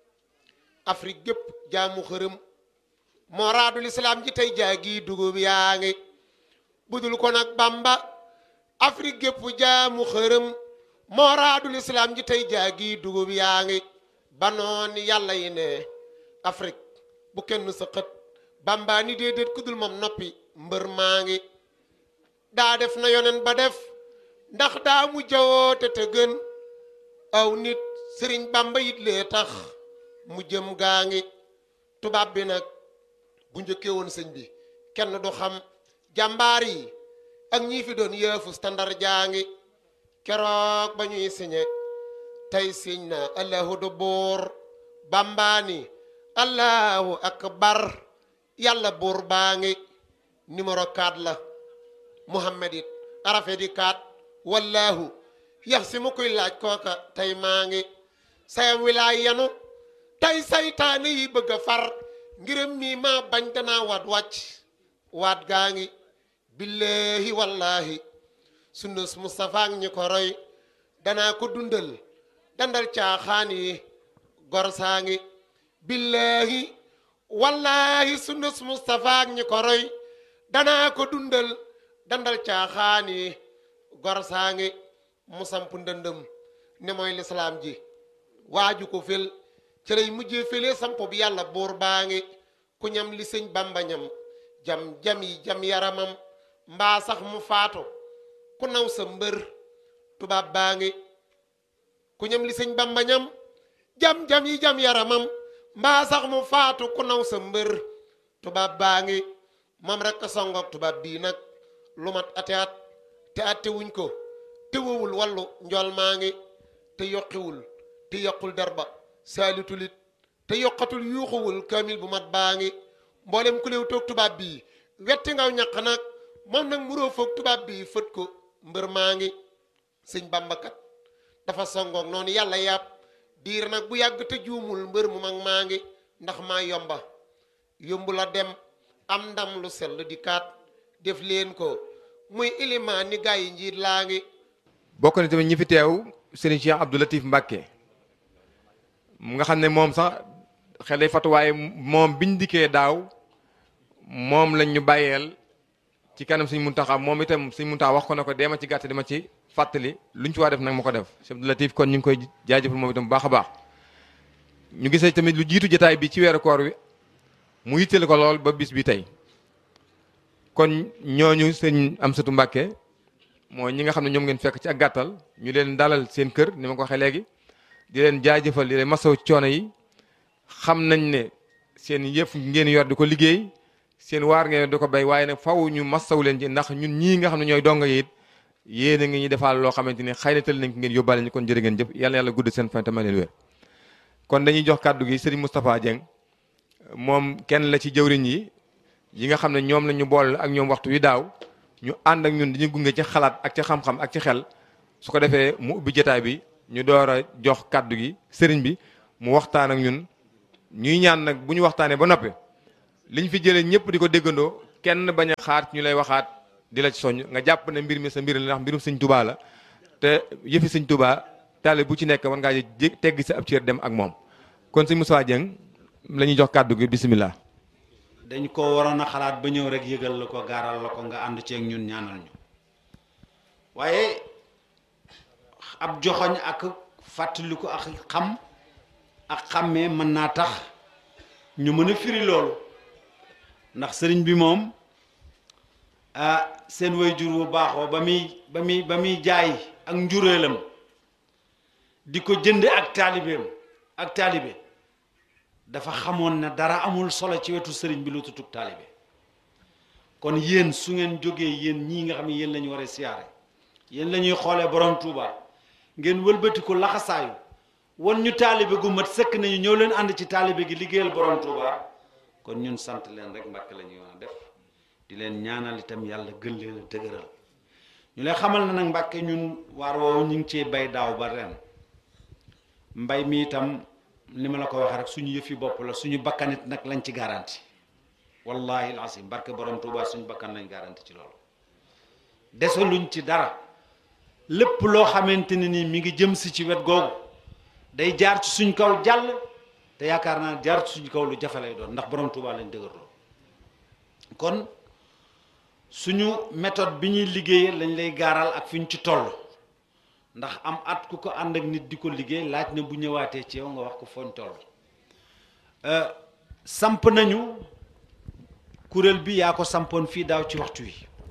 afrique gépp jaamu xërëm moo raadul islaam ji tey jaagi dugub yaa ngi budul ko nag bamba afrique gépp jaamu xërëm moo raadul islaam ji tey jaagi dugub yaa ngi banoon yàlla yi ne afrique bu kenn sa xët bamba ni déedéet ku dul moom noppi mbër maa ngi daa def na yonen ba def ndax daa mu jawoote te gën aw nit sëriñ bamba it lee tax mu jëm gaa ngi tubaab bi nag bu njëkkee woon sëñ bi kenn du xam jàmbaar yi ak ñii fi doon yëfu standard jaa ngi keroog ba ñuy siñe tey siñ na allahu du buur bambaani allahu akbar yàlla buur baa ngi numéro 4 la muhammad it arafe di 4 wallahu yax si mu koy laaj kooka tey maa ngi sayam wilaay yanu tey saytaane yi bëgg a far ngirëm mii maa bañ danaa waat wàcc waat gaa ngi billahi wallahi sunnus Mustafa ak ñi ko roy danaa ko dundal dandal caaxaan yi gor saa ngi billahi wallahi sunnus Mustafa ak ñi ko roy danaa ko dundal dandal caaxaan yi gor saa ngi mu samp ndëndëm ne mooy lislaam ji waaju ko fel ci lay mujjee fële samp bi yàlla buur baa ngi ku ñam li sëñ bamba ñam jam jam yi jam yaramam mbaa sax mu faatu ku naw sa mbër tubaab baa ngi ku ñam li sëñ bamba ñam jam jam yi jam yaramam mbaa sax mu faatu ku naw sa mbër tubaab baa ngi moom rek a songoog tubaab bii nag lu mat ate at te atte wuñ ko te wowul wallu njool maa ngi te yokkiwul te yokkul derba saalitulit te yokkatul yuuxuwul kaamil bu mat baa ngi mboolem ku léew toog tubaab bii wetti ngaw ñaq nag moom nag muroo foog tubaab bii fët ko mbër maa ngi sëñ bambakat dafa songoog noonu yàlla yàpp diir nag bu yàgg te juumul mbër mu mag maa ngi ndax maa yomba yombu la dem am ndam lu sell di kaat def leen ko muy ilimaan ni gaa yi njiit laa ngi bokk na tamit ñi fi teew Serigne Cheikh Abdou Latif Mbacke mu nga xam ne moom sax xelay fatuwaaye moom biñ dikkee daaw moom lañ ñu bàyyeel ci kanam suñ muntaxa moom itam suñ muntaxa wax ko ne ko deema ci gàtt dama ci fàttali luñ ci waa def nag ma ko def Cheikh Abdou Latif kon ñu ngi koy jaajëfal moom itam bu baax a baax ñu gisee tamit lu jiitu jotaay bi ci weeru koor wi mu yitteel ko lool ba bis bi tey kon ñooñu sëñ Amsatu Mbàkke mooy ñi nga xam ne ñoom ngeen fekk ci ak gàttal ñu leen dalal seen kër ni ma ko waxee léegi di leen jaajëfal di leen masaw ci coono yi xam nañ ne seen yëf ngeen yor di ko liggéey seen waar ngeen di ko béy waaye nag faw ñu masaw leen ci ndax ñun ñii nga xam ne ñooy donga yi it yéen a ngi ñu defaal loo xamante ni xëy na tël nañ ko ngeen yóbbaale ñu kon jërë ngeen jëf yàlla yàlla gudd seen fan te may leen wér kon dañuy jox kàddu gi Serigne Moustapha Dieng moom kenn la ci jëwriñ yi yi nga xam ne ñoom la ñu boole ak ñoom waxtu wi daaw ñu ànd ak ñun dañuy gunge ci xalaat ak ci xam-xam ak ci xel su ko defee mu ubbi jotaay bi ñu door a jox kàddu gi sëriñ bi mu waxtaan ak ñun ñuy ñaan nag bu ñu waxtaanee ba noppi liñ fi jëlee ñëpp di ko déggandoo kenn bañ a xaar ñu lay waxaat di la ci soññ nga jàpp ne mbir mi sa mbir la ndax mbirum sëñ tubaa la te yëfi sëñ tubaa taale bu ci nekk war ngaa jé teggi sa ab cër dem ak moom kon sëñ Moussa Dieng la ñuy jox kàddu gi bisimilah. dañ ko waroon a xalaat ba ñëw rek yëgal la ko gaaral la ko nga ànd ceeg ñun ñaanal ñu waaye ab joxoñ ak fàttaliku ak xam ak xàmmee mën naa tax ñu mën a firi loolu ndax sëriñ bi moom ah seen waajur bu baaxoo ba muy ba muy ba muy jaay ak njureelam di ko jënde ak taalibeem ak taalibe dafa xamoon ne dara amul solo ci wetu sëriñ bi lu tutug taalibe kon yéen su ngeen jógee yéen ñii nga xam ne yéen la ñu war a siyaare yéen la ñuy xoolee borom Touba ngeen wëlbati ko laxasaayu wan ñu taalibe gu mat sëkk nañu ñëw leen ànd ci taalibe gi liggéeyal borom Touba kon ñun sant leen rek mbàkk la ñuy wax def di leen ñaanal itam yàlla gën leen a dëgëral ñu lay xamal na nag mbàkke ñun waar woowu ñu ngi cee bay daaw ba ren mbay mi itam ni ma la ko waxee rek suñu yëfi bopp la suñu bakkanit nag lañ ci garanti wallahi alasim barke borom Touba suñu bakkan lañ garanti ci loolu desaluñ ci dara lépp loo xamante ne ni mi ngi jëm si ci wet googu day jaar ci suñ kaw jàll te yaakaar naa jaar ci suñ kaw lu jafe lay doon ndax borom Touba lañ dëgërloo kon suñu méthode bi ñuy liggéeyee lañ lay gaaral ak fi ñu ci toll ndax am at ku ko ànd ak nit di ko liggéey laaj na bu ñëwaatee ci yow nga wax ko fooñ toll samp nañu kuréel bi yaa ko sampoon fii daaw ci waxtu wi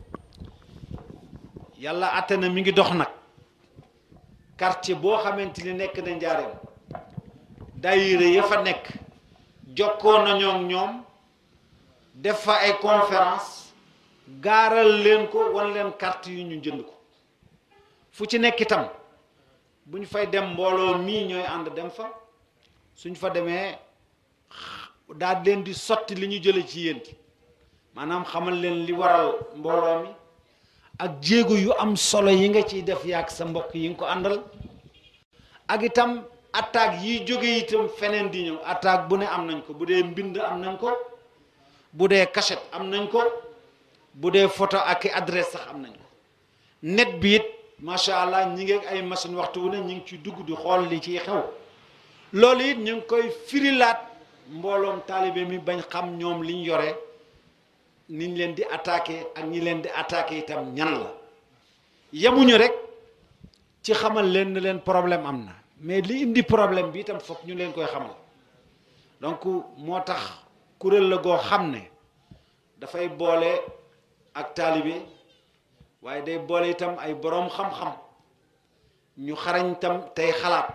yàlla àtte na mi ngi dox nag quartier boo xamante ni nekk na njaareem daayira ya fa nekk jokkoo nañoo ak ñoom def fa ay conférence gaaral leen ko wan leen carte yu ñu jënd ko fu ci nekk itam bu ñu fay dem mbooloo mii ñooy ànd dem fa suñ fa demee daal leen di sotti li ñu jële ci yéen maanaam xamal leen li waral mbooloo mi ak jéego yu am solo yi nga ciy def yaag sa mbokk yi nga ko àndal ak itam attaque yiy jóge itam feneen di ñëw attaque bu ne am nañ ko bu dee mbind am nañ ko bu dee cachette am nañ ko bu dee photo ak adresse sax am nañ ko net bi it macha allah ñi ngi ay machine waxtu wu ne ñi ngi ci dugg di xool li ciy xew loolu it ñu ngi koy firilaat mbooloom taalibe mi bañ xam ñoom liñ yore niñ leen di attaqué ak ñi leen di attaqué itam ñan la yemuñu rek ci xamal leen ne leen problème am na mais li indi problème bi itam foog ñu leen koy xamal donc moo tax kuréel la goo xam ne dafay boole ak taalibe waaye day boole itam ay boroom xam-xam ñu xarañ itam tey xalaat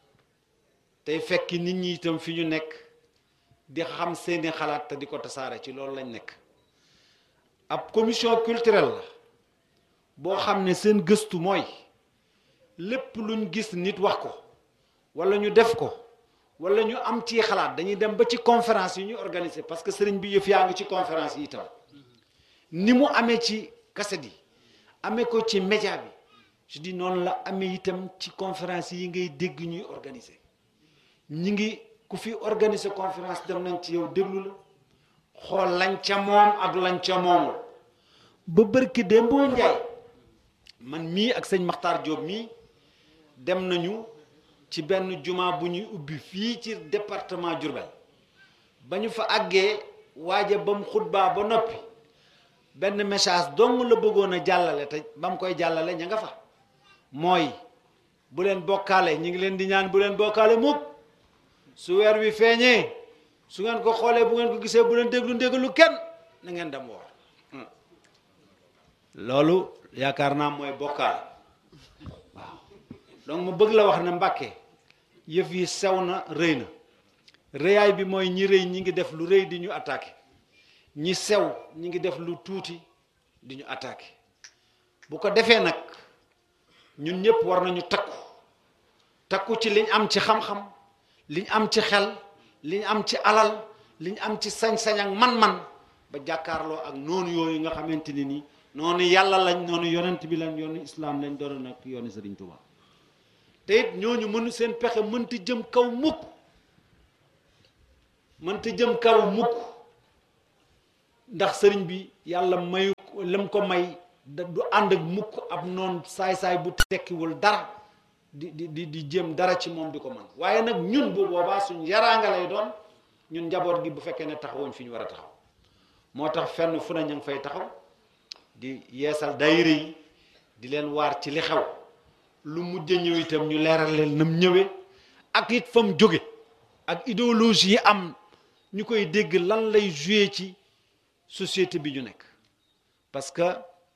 tey fekki nit ñi itam fi ñu nekk di xam seeni xalaat te di ko tasaare ci loolu lañ nekk ab commission culturelle la boo xam ne seen gëstu mooy lépp luñ gis nit wax ko walla ñu def ko walla ñu am ci xalaat dañuy dem ba ci conférence yi ñu organiser parce que sëriñ bi yëf yaa ngi ci conférence yi itam ni mu amee ci kaset yi amee ko ci média bi je dis noonu la amee itam ci conférence yi ngay dégg ñuy organiser ñi ngi ku fi organiser conférence dem nañ ci yow déglu la xool lañ ca moom ak lañ ca moomul ba bërki démb boo njaay man mii ak sëñ Maxtaar Jóob mii dem nañu ci benn juma bu ñuy ubbi fii ci département Diourbel ba ñu fa àggee waaja ba mu xutbaa ba noppi benn message dong la bëggoon a jàllale te ba mu koy jàllale ña nga fa mooy bu leen bokkaale ñu ngi leen di ñaan bu leen bokkaale mukk su weer wi feeñee su ngeen ko xoolee bu ngeen ko gisee bu leen déglu ndégalu kenn na ngeen dem woor loolu yaakaar naa mooy bokkaale waaw donc ma bëgg la wax ne Mbàkke yëf yi sew na rëy na rëyaay bi mooy ñi rëy ñi ngi def lu rëy di ñu attaqué ñi sew ñi ngi def lu tuuti di ñu attaqué bu ko defee nag ñun ñëpp war nañu takku takku ci liñ am ci xam-xam liñ am ci xel liñ am ci alal liñ am ci sañ-sañ ak man-man ba jàkkaarloo ak noonu yooyu nga xamante ni nii noonu yàlla lañ noonu yonent bi lañ yoonu islaam lañ doon nag yoonu Sëriñ Tuubaa te it ñooñu mënu seen pexe mënti jëm kaw mukk mënta jëm kaw mukk ndax sëriñ bi yàlla mayu lam ko may da du ànd ak mukk ab noon saay-saay bu tekkiwul dara di di di di jëm dara ci moom di ko mën waaye nag ñun bu boobaa suñ yaraanga lay doon ñun njaboot gi bu fekkee ne taxawuñ fi ñu war a taxaw moo tax fenn fu ne ñu ngi fay taxaw di yeesal daayira yi di leen waar ci li xew lu mujj ñëw itam ñu leeral leen nam ñëwee ak it fa mu jóge ak idéologie yi am ñu koy dégg lan lay joué ci société bi ñu nekk parce que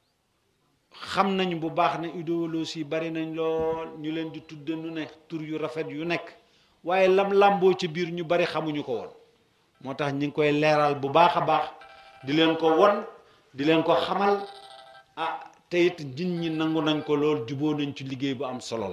xam nañ bu baax ne idéologie yi bari nañ lool ñu leen di tudde nu ne tur yu rafet yu nekk waaye lam làmboo ci biir ñu bari xamuñu ko woon moo tax ñi ngi koy leeral bu baax a baax di leen ko won di leen ko xamal ah te it nit ñi nangu nañ ko lool juboo nañ ci liggéey bu am solo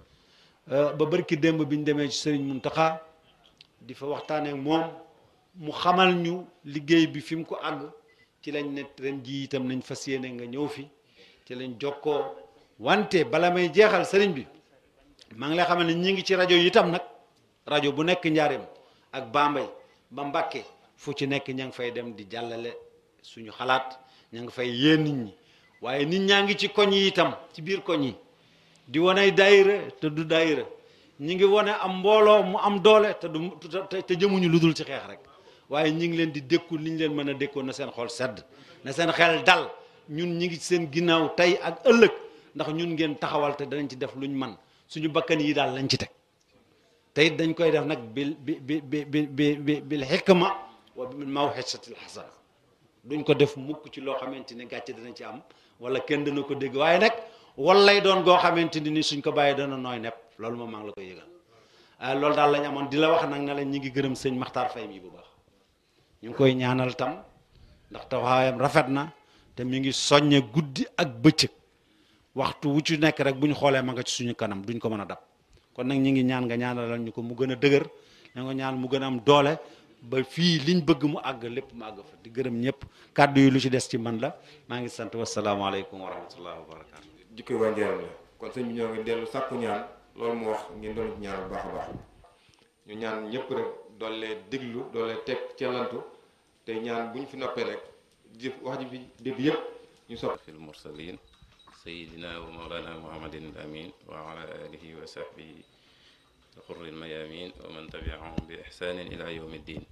la ba barki démb bi ñu demee ci Sëriñ Muntaxa di fa waxtaanee moom mu xamal ñu liggéey bi fi mu ko àgg ci lañ ne ren ji itam nañ fas yéene nga ñëw fi ci lañ jokkoo wante bala may jeexal sëriñ bi maa ngi lay xamal ne ñi ngi ci rajo yi itam nag rajo bu nekk njaareem ak Bambey ba Mbàkke fu ci nekk ña ngi fay dem di jàllale suñu xalaat ña ngi fay yee nit ñi waaye nit ñaa ngi ci koñ yi itam ci biir koñ yi di wane daayira te du daayira ñi ngi wane am mbooloo mu am doole te du te jëmuñu lu dul ci xeex rek waaye ñi ngi leen di dékku li ñu leen mën a dékkoon na seen xol sedd na seen xel dal ñun ñi ngi ci seen ginnaaw tey ak ëllëg ndax ñun ngeen taxawal te danañ ci def luñ man suñu bakkan yi daal lañ ci teg te it dañ koy def nag bil bi bi bi bi bi bil xikma wa bil mawxisatil xasana duñ ko def mukk ci loo xamante ni gàcce dana ci am wala kenn dana ko dégg waaye nag wal lay doon goo xamante ni suñ ko bàyyi dana nooy nepp loolu moom maa ngi la koy yëgal ah loolu daal lañ amoon di la wax nag ne la ñi ngi gërëm sëñ Maxtaar Fay mi bu baax ñu ngi koy ñaanal tam ndax taxawaayam rafet na te mi ngi soññe guddi ak bëccëg waxtu wu ci nekk rek bu ñu xoolee ma nga ci suñu kanam duñ ko mën a dab kon nag ñi ngi ñaan nga ñaanalal ñu ko mu gën a dëgër na nga ñaan mu gën a am doole ba fii liñ bëgg mu àgg lépp mu àgg fa di gërëm ñëpp kàddu yi lu ci des ci man la maa ngi sant wasalaamaaleykum wa rahmatullahi wa barakaatu. jikkoy waa njëriñ la kon sëñ bi ñoo ngi dellu sàkku ñaan loolu mu wax ngeen doon ci ñaan bu baax a baax ñu ñaan ñëpp rek doole déglu doole teg cellantu te ñaan bu ñu fi noppee rek jëf wax ji fi dégg yëpp ñu sopp fi lmursalin sayidina wa mawlana muhammadin al amin wa ala alihi wa sahbihi alxurri almayamin wa man tabiahum bi ihsanin ila yawmi ddin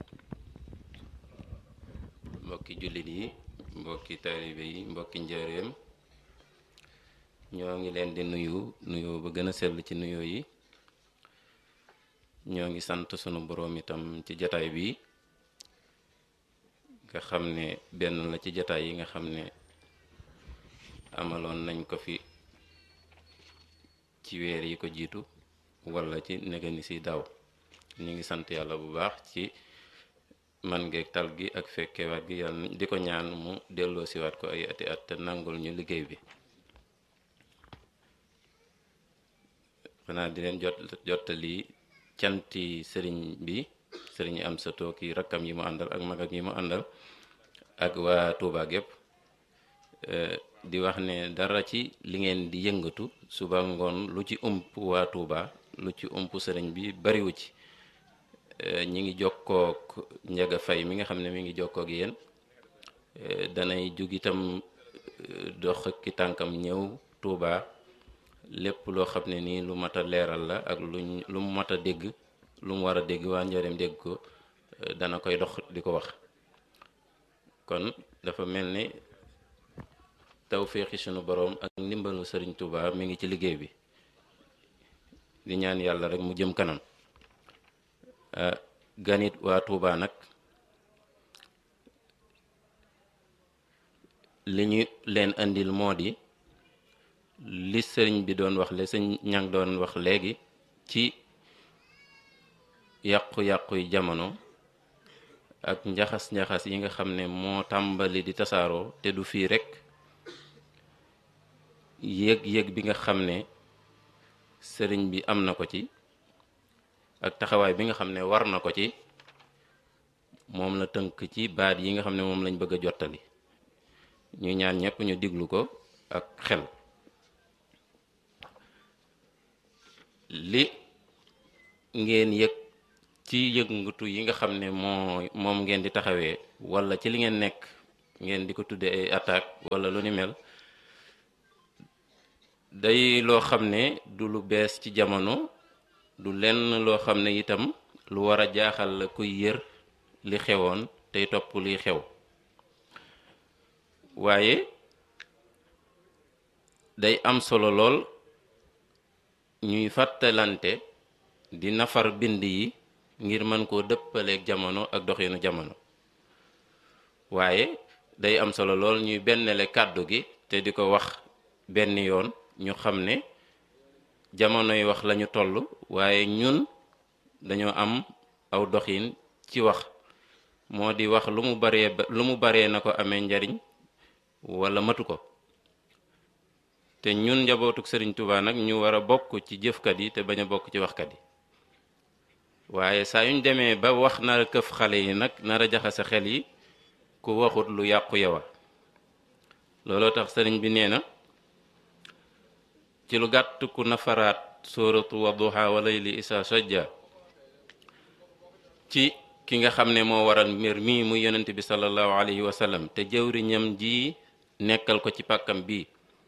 mbokki jullit yi mbokki taalibe yi mbokki njëreem ñoo ngi leen di nuyu nuyoo ba gën a sell ci nuyoo yi ñoo ngi sant sunu boroom itam ci jataay bi nga xam ne benn la ci jataay yi nga xam ne amaloon nañ ko fi ci weer yi ko jiitu wala ci negani si daaw ñu ngi sant yàlla bu baax ci man ngeeg tal gi ak fekkewaat gi yàlla di ko ñaan mu delloo siwaat ko ay ati at te nangul ñu liggéey bi xanaa di leen jot jottali canti sëriñ bi sëriñ am sa tooki rakkam yi mu àndal ak magam yi mu àndal ak waa Touba gépp di wax ne dara ci li ngeen di yëngatu suba ngoon lu ci ump waa Touba lu ci ump sëriñ bi bariwu ci ñi ngi jokkook njaga fay mi nga xam ne mi ngi jokkook yéen danay jug itam dox ki tànkam ñëw Touba lépp loo xam ne nii lu mat a leeral la ak luñ lu mu mat a dégg lu mu war a dégg waa njëriñ dégg ko dana koy dox di ko wax kon dafa mel ni tawféexi sunu boroom ak ndimbalu sëriñ Touba mi ngi ci liggéey bi di ñaan yàlla rek mu jëm kanam ganit waa Touba nag li ñu leen andil moo di li sëriñ bi doon wax le sëñ ñang doon wax léegi ci yàqu-yàqu yi jamono ak njaxas-njaxas yi nga xam ne moo tàmbali di tasaaroo te du fii rekk yëg-yëg bi nga xam ne sëriñ bi am na ko ci ak taxawaay bi nga xam ne war na ko ci moom la tënk ci baat yi nga xam ne moom lañ bëgg a jottali ñu ñaan ñëpp ñu diglu ko ak xel li ngeen yëg ci yëngatu yi nga xam ne moo moom ngeen di taxawee wala ci li ngeen nekk ngeen di ko tuddee ay attaque wala lu ni mel day loo xam ne du lu bees ci jamono du lenn loo xam ne itam lu war a jaaxal la kuy yër li xewoon tey topp liy xew waaye day am solo lool ñuy fàttalante di nafar bind yi ngir mën koo dëppaleeg jamono ak doxinu jamono waaye day am solo lool ñuy bennale kàddu gi te di ko wax benn yoon ñu xam ne jamono yi wax lañu toll waaye ñun dañoo am aw doxin ci wax moo di wax lu mu baree lu mu baree na ko amee njariñ wala matu ko te ñun njabootuk Sëriñ Tuubaa nag ñu war a bokk ci jëfkat yi te bañ a bokk ci waxkat yi waaye saa yuñ demee ba wax nar a këf xale yi nag nar a jaxase xel yi ku waxut lu yàqu yowa looloo tax sëriñ bi nee na ci lu gàtt ku nafaraat sóoratu wadduha wa layli isa sajja ci ki nga xam ne moo waral mbir mii muy yonent bi sallallahu alayhi wa sallam te jëwriñam ji nekkal ko ci pàkkam bii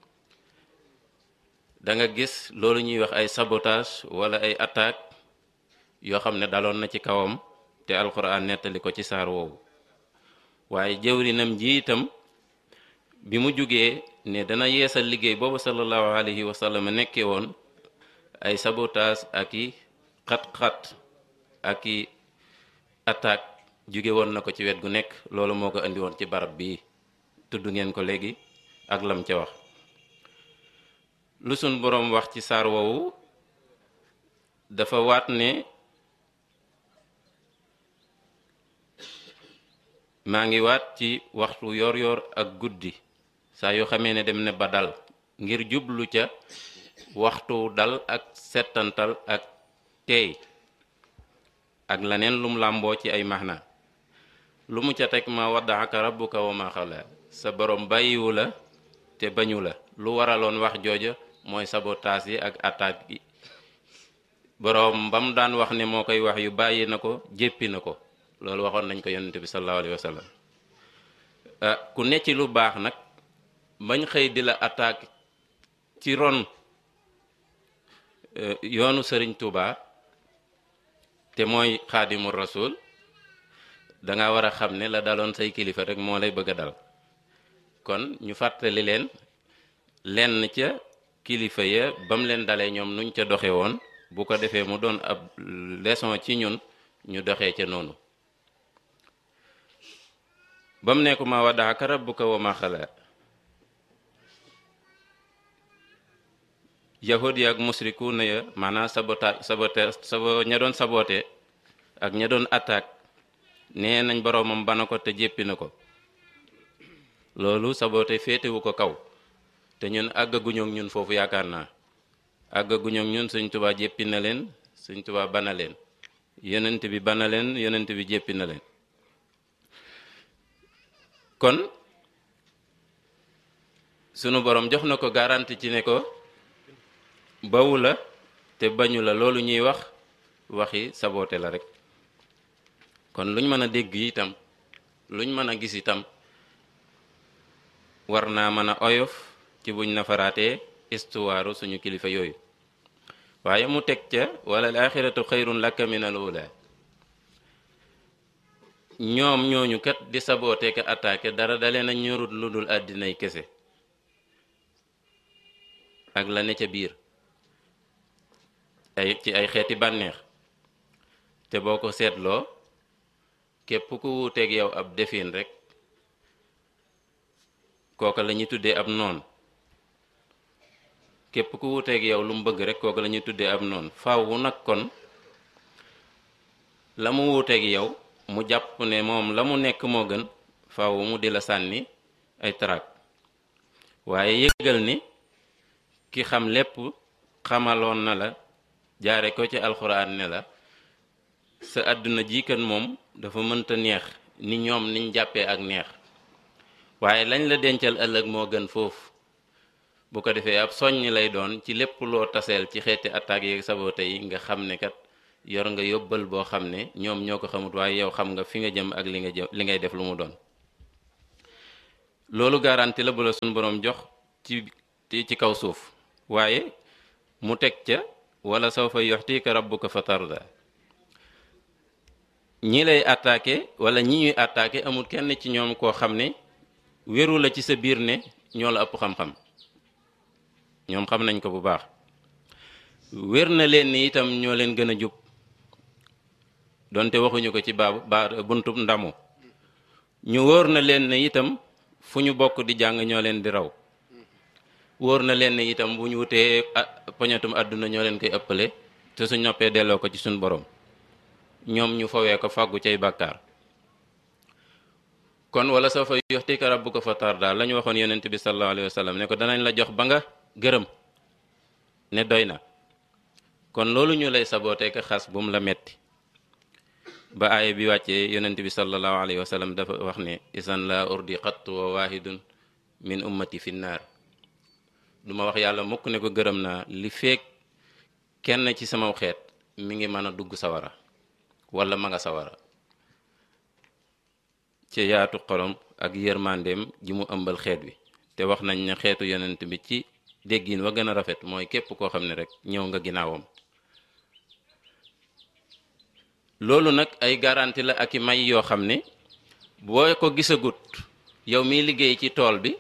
da nga gis loolu ñuy wax ay sabotage wala ay attaque yoo xam ne daloon na ci kawam te alxuraan nettali ko ci saar woowu waaye jëwrinam ji itam bi mu jugee ne dana yeesal liggéey boobu sallallahu alayhi wa sallam nekkee woon ay sabotage ak i xat-xat ak i attaque jóge woon na ko ci wet gu nekk loolu moo ko indi woon ci barab bii tudd ngeen ko léegi ak lam ca wax lu sun boroom wax ci saar woowu dafa waat ne maa ngi waat ci waxtu yor yor ak guddi saa yoo xamee ne dem ne ba dal ngir jublu ca waxtu dal ak settantal ak teey ak leneen lum làmboo ci ay maxna lu mu ca teg ma waddaaka rabbuka wa ma xala sa borom bàyyiwu la te bañu la lu waraloon wax jooja mooy sabotaas yi ak attaque yi boroom ba mu daan wax ne moo koy wax yu bàyyi na ko jéppi na ko loolu waxoon nañ ko yonent bi sallallahu alayhi wa sallam ku ne ci lu baax nag bañ xëy di la attaque ci ron yoonu sëriñ Touba te mooy xaadimul rasul da nga war a xam ne la daloon say kilifa rek moo lay bëgg a dal kon ñu fàttali leen lenn ca kilifa ya ba mu leen dalee ñoom nuñ ca doxe woon bu ko defee mu doon ab leçon ci ñun ñu doxee ca noonu ba mu nekku ma waddaaka rabbuka wa ma xala yahud ya ak musriku na ya maanaam sabota sabote sabo ña doon sabote ak ña doon attaque nee nañ boroomam bana ko te jéppi na ko loolu sabote féetewu ko kaw te ñun àggaguñu ak ñun foofu yaakaar naa àggaguñu ak ñun Sëñ Tuubaa jéppi na leen Sëñ Tuubaa bana leen yonent bi bana leen yonent bi jéppi na leen kon sunu borom jox na ko garanti ci ne ko bawu la te bañu la loolu ñuy wax waxi saboote la rek kon luñ mën a dégg itam luñ mën a gis itam war naa mën a oyof ci buñ nafaraatee istuwaaru suñu kilifa yooyu waaye mu teg ca wala al axiratu xayrun laka min al ula ñoom ñooñu kat di saboote ka attaqué dara dalee na ñorut lu dul àddinay kese ak la ne ca biir ay ci ay xeeti bànneex te boo ko seetloo képp ku wuuteeg yow ab defin rek kooka la ñuy tuddee ab noon képp ku wuuteeg yow lu mu bëgg rek kooka la ñuy tuddee ab noon faaw nag kon la mu wuuteeg yow mu jàpp ne moom la mu nekk moo gën faaw mu di la sànni ay traak waaye yëgal ni ki xam lépp xamaloon na la jaare ko ci alxuraan ne la sa àdduna ji kan moom dafa mënta neex ni ñoom niñ jàppee ak neex waaye lañ la dencal ëllëg moo gën foofu bu ko defee ab soññ lay doon ci lépp loo taseel ci xeeti attaques yeeg sabote yi nga xam ne kat yor nga yóbbal boo xam ne ñoom ñoo ko xamut waaye yow xam nga fi nga jëm ak li nga jëm li ngay def lu mu doon loolu garanti la bu la suñ boroom jox ci ci kaw suuf waaye mu teg ca wala sawfa yuxtika rabbuka fa tarda ñi lay attaqué wala ñi ñuy attaqué amul kenn ci ñoom koo xam ne wéru la ci sa biir ne ñoo la ëpp xam-xam ñoom xam nañ ko bu baax wér na leen ni itam ñoo leen gën a jub donte waxuñu ko ci baabu baa buntub ndamu ñu wóor na leen ne itam fu ñu bokk di jàng ñoo leen di raw wóor na leen ne itam bu ñu wutee poñatum àdduna ñoo leen koy ëppale te suñ noppee delloo ko ci suñ borom ñoom ñu fawee ko fàggu cay bàkkaar kon wala soo fa yuxtika rabbuka fa tarda la ñu waxoon yonent bi sallallahu alayhi wa sallam ne ko danañ la jox ba nga gërëm ne doy na kon loolu ñu lay sabootee ka xas bu mu la metti ba aaya bi wàccee yonent bi sallallahu alayhi wa sallam dafa wax ne isan la urdi xatt wa waahidun min ummati fi naar du ma wax yàlla mukk ne ko gërëm naa li feek kenn ci sama xeet mi ngi mën a dugg sawara wala ma nga sawara ci yaatu xolom ak yërmandeem ji mu ëmbal xeet wi te wax nañ ne xeetu yonent bi ci déggin wa gën a rafet mooy képp koo xam ne rek ñëw nga ginnaawam loolu nag ay garanti la ak i may yoo xam ne boo ko gisagut yow miy liggéey ci tool bi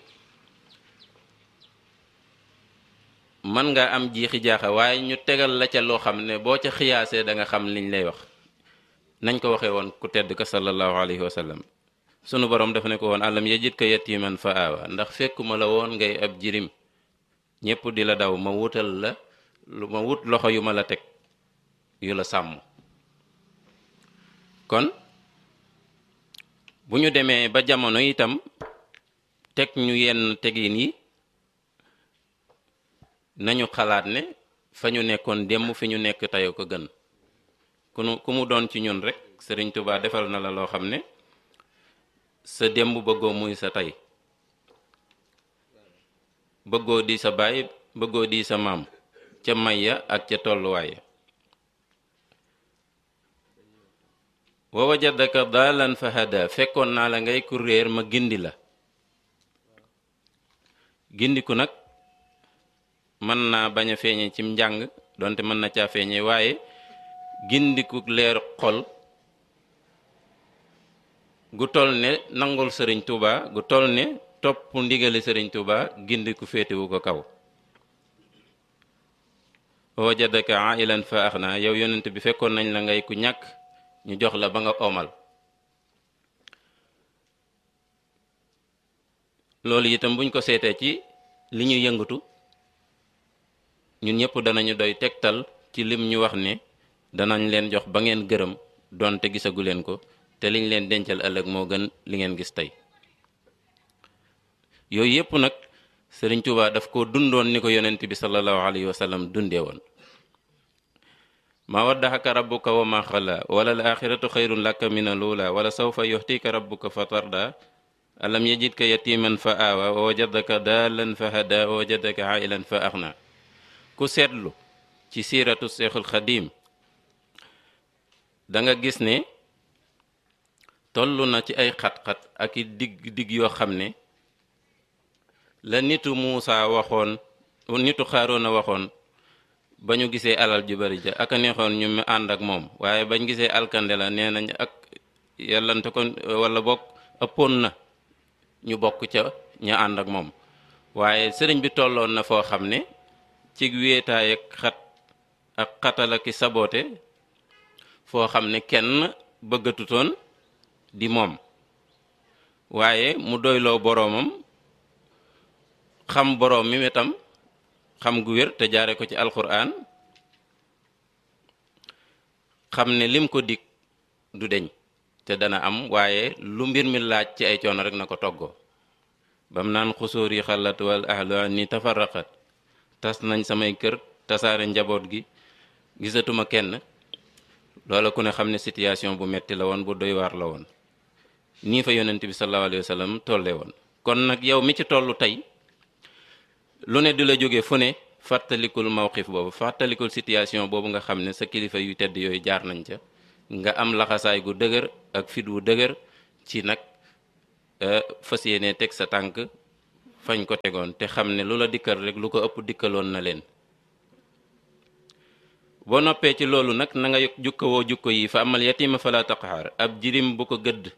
mën nga am jiixi jaaxa waaye ñu tegal la ca loo xam ne boo ca xiyaasee da nga xam liñ lay wax nañ ko waxee woon ku tedd ka sallallahu alayhi wa sallam sunu borom dafa ne ko woon alam yajid ka yatiman fa aawa ndax fekkuma la woon ngay ab jirim ñépp di la daw ma wutal la lu ma wut loxo yu ma la teg yu la sàmm kon bu ñu demee ba jamono itam teg ñu yenn tegin yi nañu xalaat ne fa ñu nekkoon démb fi ñu nekk tey ko gën ku nu ku mu doon ci ñun rek Sëriñ Tuubaa defal na la loo xam ne sa démb bëggoo muy sa tey bëggoo di sa baay bëggoo di sa maam ca may ya ak ca tolluwaay wa wajadaka daalan fa hada fekkoon naa la ngay ku réer ma gindi la gindiku nag mën naa bañ a feeñe cim njàng donte mën na caa feeñe waaye gindiku leer xol gu toll ne nangul sëriñ Tuuba gu toll ne topp ndigali sëriñ Tuuba gindiku féetewu ko kaw wajadaka ailan fa axna yow yonent bi fekkoon nañ la ngay ku ñàkk ñu jox la ba nga omal loolu itam buñ ko seetee ci li ñu yëngatu ñun ñëpp danañu doy tegtal ci lim ñu wax ne danañ leen jox ba ngeen gërëm doonte gisagu leen ko te liñ leen dencal ëllëg moo gën li ngeen gis tey yooyu yëpp nag Sëriñ Tuubaa daf ko dundoon ni ko yonent bi sallallahu alayhi wa sallam dundee woon ma waddaxaka rabbuka wa ma xala wala al axiratu xayrun laka min al ula wala sawfa yuxtika rabbuka fa tarda alam yajidka yatiman fa aawa wa wajadaka daalan fa hada wa wajadaka ailan fa axna ku seetlu ci siiratu seexul xadim da nga gis ne toll na ci ay xat-xat ak i digg digg yoo xam ne la nitu Muusa waxoon nitu Xaaroona waxoon ba ñu gisee alal ju bari ja ak a neexoon ñu mu ànd ak moom waaye bañ gisee alkande la nee nañ ak yàllante ko wala bokk ëppoon na ñu bokk ca ña ànd ak moom waaye sëriñ bi tolloon na foo xam ne ci wéetaay ak xat ak xatal ak saboote foo xam ne kenn bëggatutoon di moom waaye mu doyloo boroomam xam boroom mi itam xam gu wér te jaare ko ci alquran xam ne lim ko dig du deñ te dana am waaye lu mbir mi laaj ci ay coono rek na ko toggoo bam naan xusóor yi xalat wal ahlu ni tafarraqat tas nañ samay kër tasaare njaboot gi gisatuma kenn loola ku ne xam ne situation bu metti la woon bu doy waar la woon nii fa yonent bi sallallahu alayhi wa sallam tolle woon kon nag yow mi ci tollu tey lu ne di la jóge fu ne fàttalikul mawqif boobu fàttalikul situation boobu nga xam ne sa kilifa yu tedd yooyu jaar nañ ca nga am laxasaay gu dëgër ak fit wu dëgër ci nag fas yéene teg sa tànk fañ ko tegoon te xam ne lu la dikkal rek lu ko ëpp dikkaloon na leen boo noppee ci loolu nag na nga jukkawoo jukko yi fa amal yatima fala taqhar ab jirim bu ko gëdd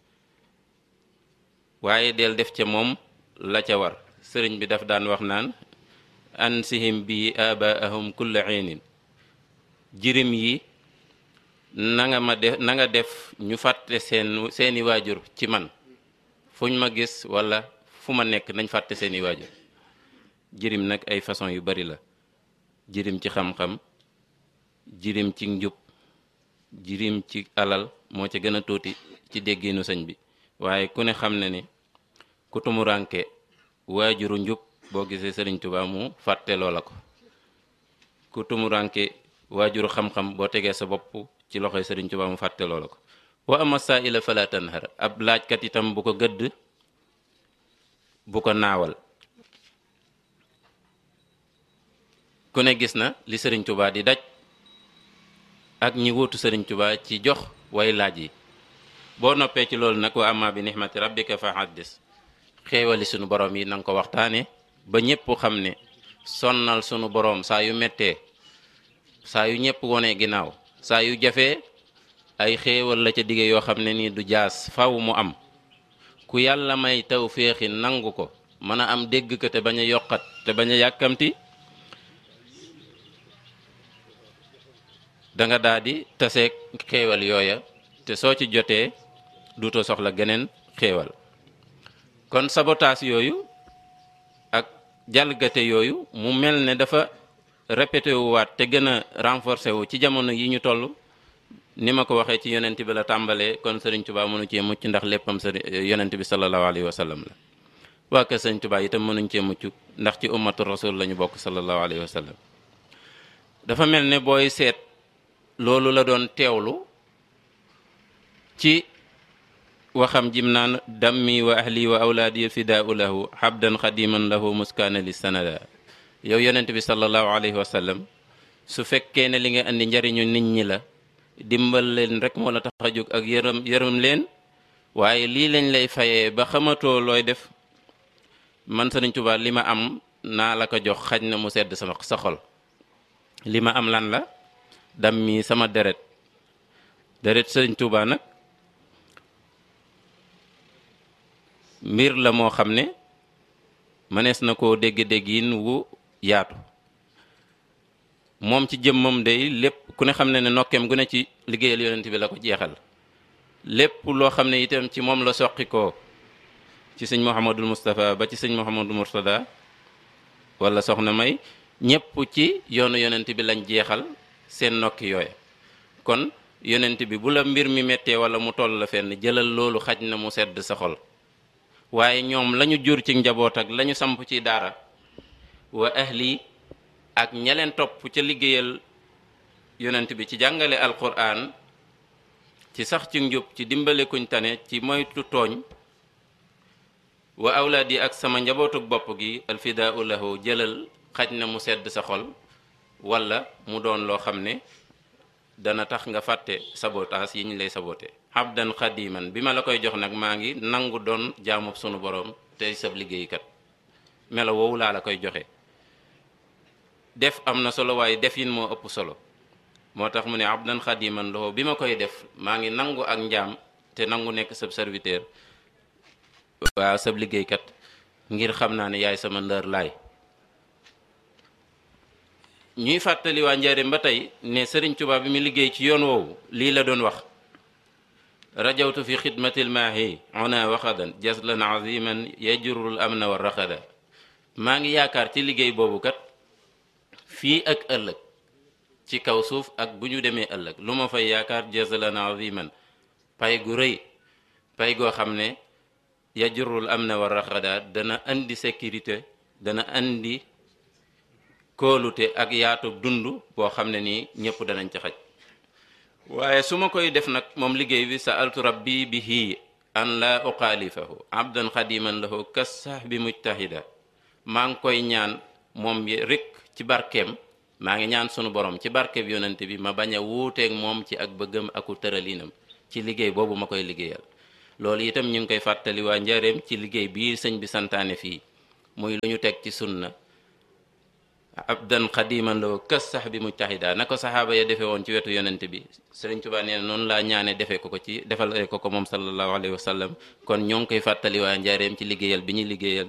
waaye del def ca moom la ca war sëriñ bi daf daan wax naan ansihim bi abaahum kulla xiinin jirim yi na nga ma def na nga def ñu fàtte seen seeni waajur ci man fuñ ma gis wala fu ma nekk nañ fàtte seeni waajur jirim nag ay façon yu bari la jirim ci xam-xam jirim ci njub jirim ci alal moo ca gën a tuuti ci dégginu sëñ bi waaye ku ne xam ne ni ku tumuranke waajuru njub boo gisee sëriñ Tuubaa mu fàtte loola ko ku tumuranke waajuru xam-xam boo tegee sa bopp ci loxoy sëriñ Tuubaa mu fàtte loola ko wa ama saa'ila fala tanhar ab laajkat itam bu ko gëdd bu ko naawal ku ne gis na li sëriñ Tuubaa di daj ak ñi wuutu sëriñ Tuubaa ci jox way laaj yi boo noppee ci loolu nag wa amma bi nixmati rabbika fa haddis xéewali sunu borom yi nanga ko waxtaane ba ñépp xam ne sonnal sunu borom saa yu mettee saa yu ñépp wone ginnaaw saa yu jafee ay xéewal la ca dige yoo xam ne nii du jaas faw mu am ku yàlla may taw féexi nangu ko mën a am dégg ko te bañ a yokkat te bañ a yàkkamti da nga daa di taseeg xéewal yooya te soo ci jotee duutoo soxla geneen xéewal kon sabotaas yooyu ak jalgate yooyu mu mel ne dafa répété wu waat te gën a renforcé wu ci jamono yi ñu toll ni ma ko waxee ci yonent bi la tàmbalee kon sëriñ Tuubaa mënu cee mucc ndax léppam sëriñ yonent bi sallallahu alayhi wa sallam la waa kër sëriñ Tuubaa itam mënuñ cee mucc ndax ci ummatu rasul la ñu bokk sallallahu alayhi wa sallam dafa mel ne booy seet loolu la doon teewlu ci waxam jim naan dammi wa ahli wa awlaadi fidaau lahu habdan xadiman lahu muskaana li sanada yow yonent bi sallallahu alayhi wa sallam su fekkee ne li nga andi njariñu nit ñi la dimbal leen rek moo la tax a jóg ak yërëm yërëm leen waaye lii lañ lay fayee ba xamatoo looy def man Sëriñ Tuubaa li ma am naa la ko jox xaj na mu sedd sama sa xol li ma am lan la dam mi sama deret deret Sëriñ Tuubaa nag mbir la moo xam ne mënees na koo dégg-dégg yin wu yaatu moom ci jëmmam day lépp ku ne xam ne ne nokkeem gu ne ci liggéeyal yonent bi la ko jeexal lépp loo xam ne itam ci moom la soqi koo ci sëñ Mouhamadul Moustapha ba ci sëñ Mouhamadul Mourtada wala soxna may ñépp ci yoonu yonent bi lañ jeexal seen nokki yooya kon yonent bi bu la mbir mi méttee wala mu toll la fenn jëlal loolu xaj na mu sedd sa xol waaye ñoom lañu jur ci njaboot ak lañu samp ci daara wa ahli ak ñaleen topp ca liggéeyal yonent bi ci jàngale alquran ci sax ci njub ci dimbale kuñ tane ci moytu tooñ wa awlaad yi ak sama njabootuk bopp gi alfidaau lahu jëlal xaj na mu sedd sa xol wala mu doon loo xam ne dana tax nga fàtte sabotaas yi ñu lay sabote abdan xadiman bi ma la koy jox nag maa ngi nangu doon jaamub sunu borom tey sab liggéeykat melo woowu laa la koy joxe def am na solo waaye def yin moo ëpp solo moo tax mu ne abdan xadiman loxo bi ma koy def maa ngi nangu ak njaam te nangu nekk sab serviteur waaw sab liggéeykat ngir xam naa ne yaay sama ndër laay ñuy fàttali waa njaareem ba tey ne sëriñ Tuubaa bi mu liggéey ci yoon woowu lii la doon wax rajawtu fi xidmatil maahi ona waxadan jaslan aziman yajurul amna wa raxada maa ngi yaakaar ci liggéey boobu kat fii ak ëllëg ci kaw suuf ak bu ñu demee ëllëg lu ma fay yaakaar jaslan aziman pay gu rëy pay goo xam ne yajurul amna wa raxada dana andi sécurité dana andi kóolute ak yaatu dund boo xam ne nii ñëpp danañ ci xaj waaye su ma koy def nag moom liggéey bi sa altu rabbi bihi an la uxaalifahu abdan xadiman lahu kas sax bi mujtahida maa ngi koy ñaan moom rek ci barkeem maa ngi ñaan sunu borom ci barkeem yonente bi ma bañ a wuuteeg moom ci ak bëggam aku tëralinam ci liggéey boobu ma koy liggéeyal loolu itam ñu ngi koy fàttali waa njareem ci liggéey bii sëñ bi santaane fii muy lu ñu teg ci sunna abdan xadiman loo kës sax bi mujtahida na ko saxaaba ya defee woon ci wetu yonente bi sëriñ Tuubaa nee na noonu laa ñaane defee ko ko ci defal ko ko moom sallallahu alayhi wa sallam kon ñoo ngi koy fàttali waa njaareem ci liggéeyal bi ñuy liggéeyal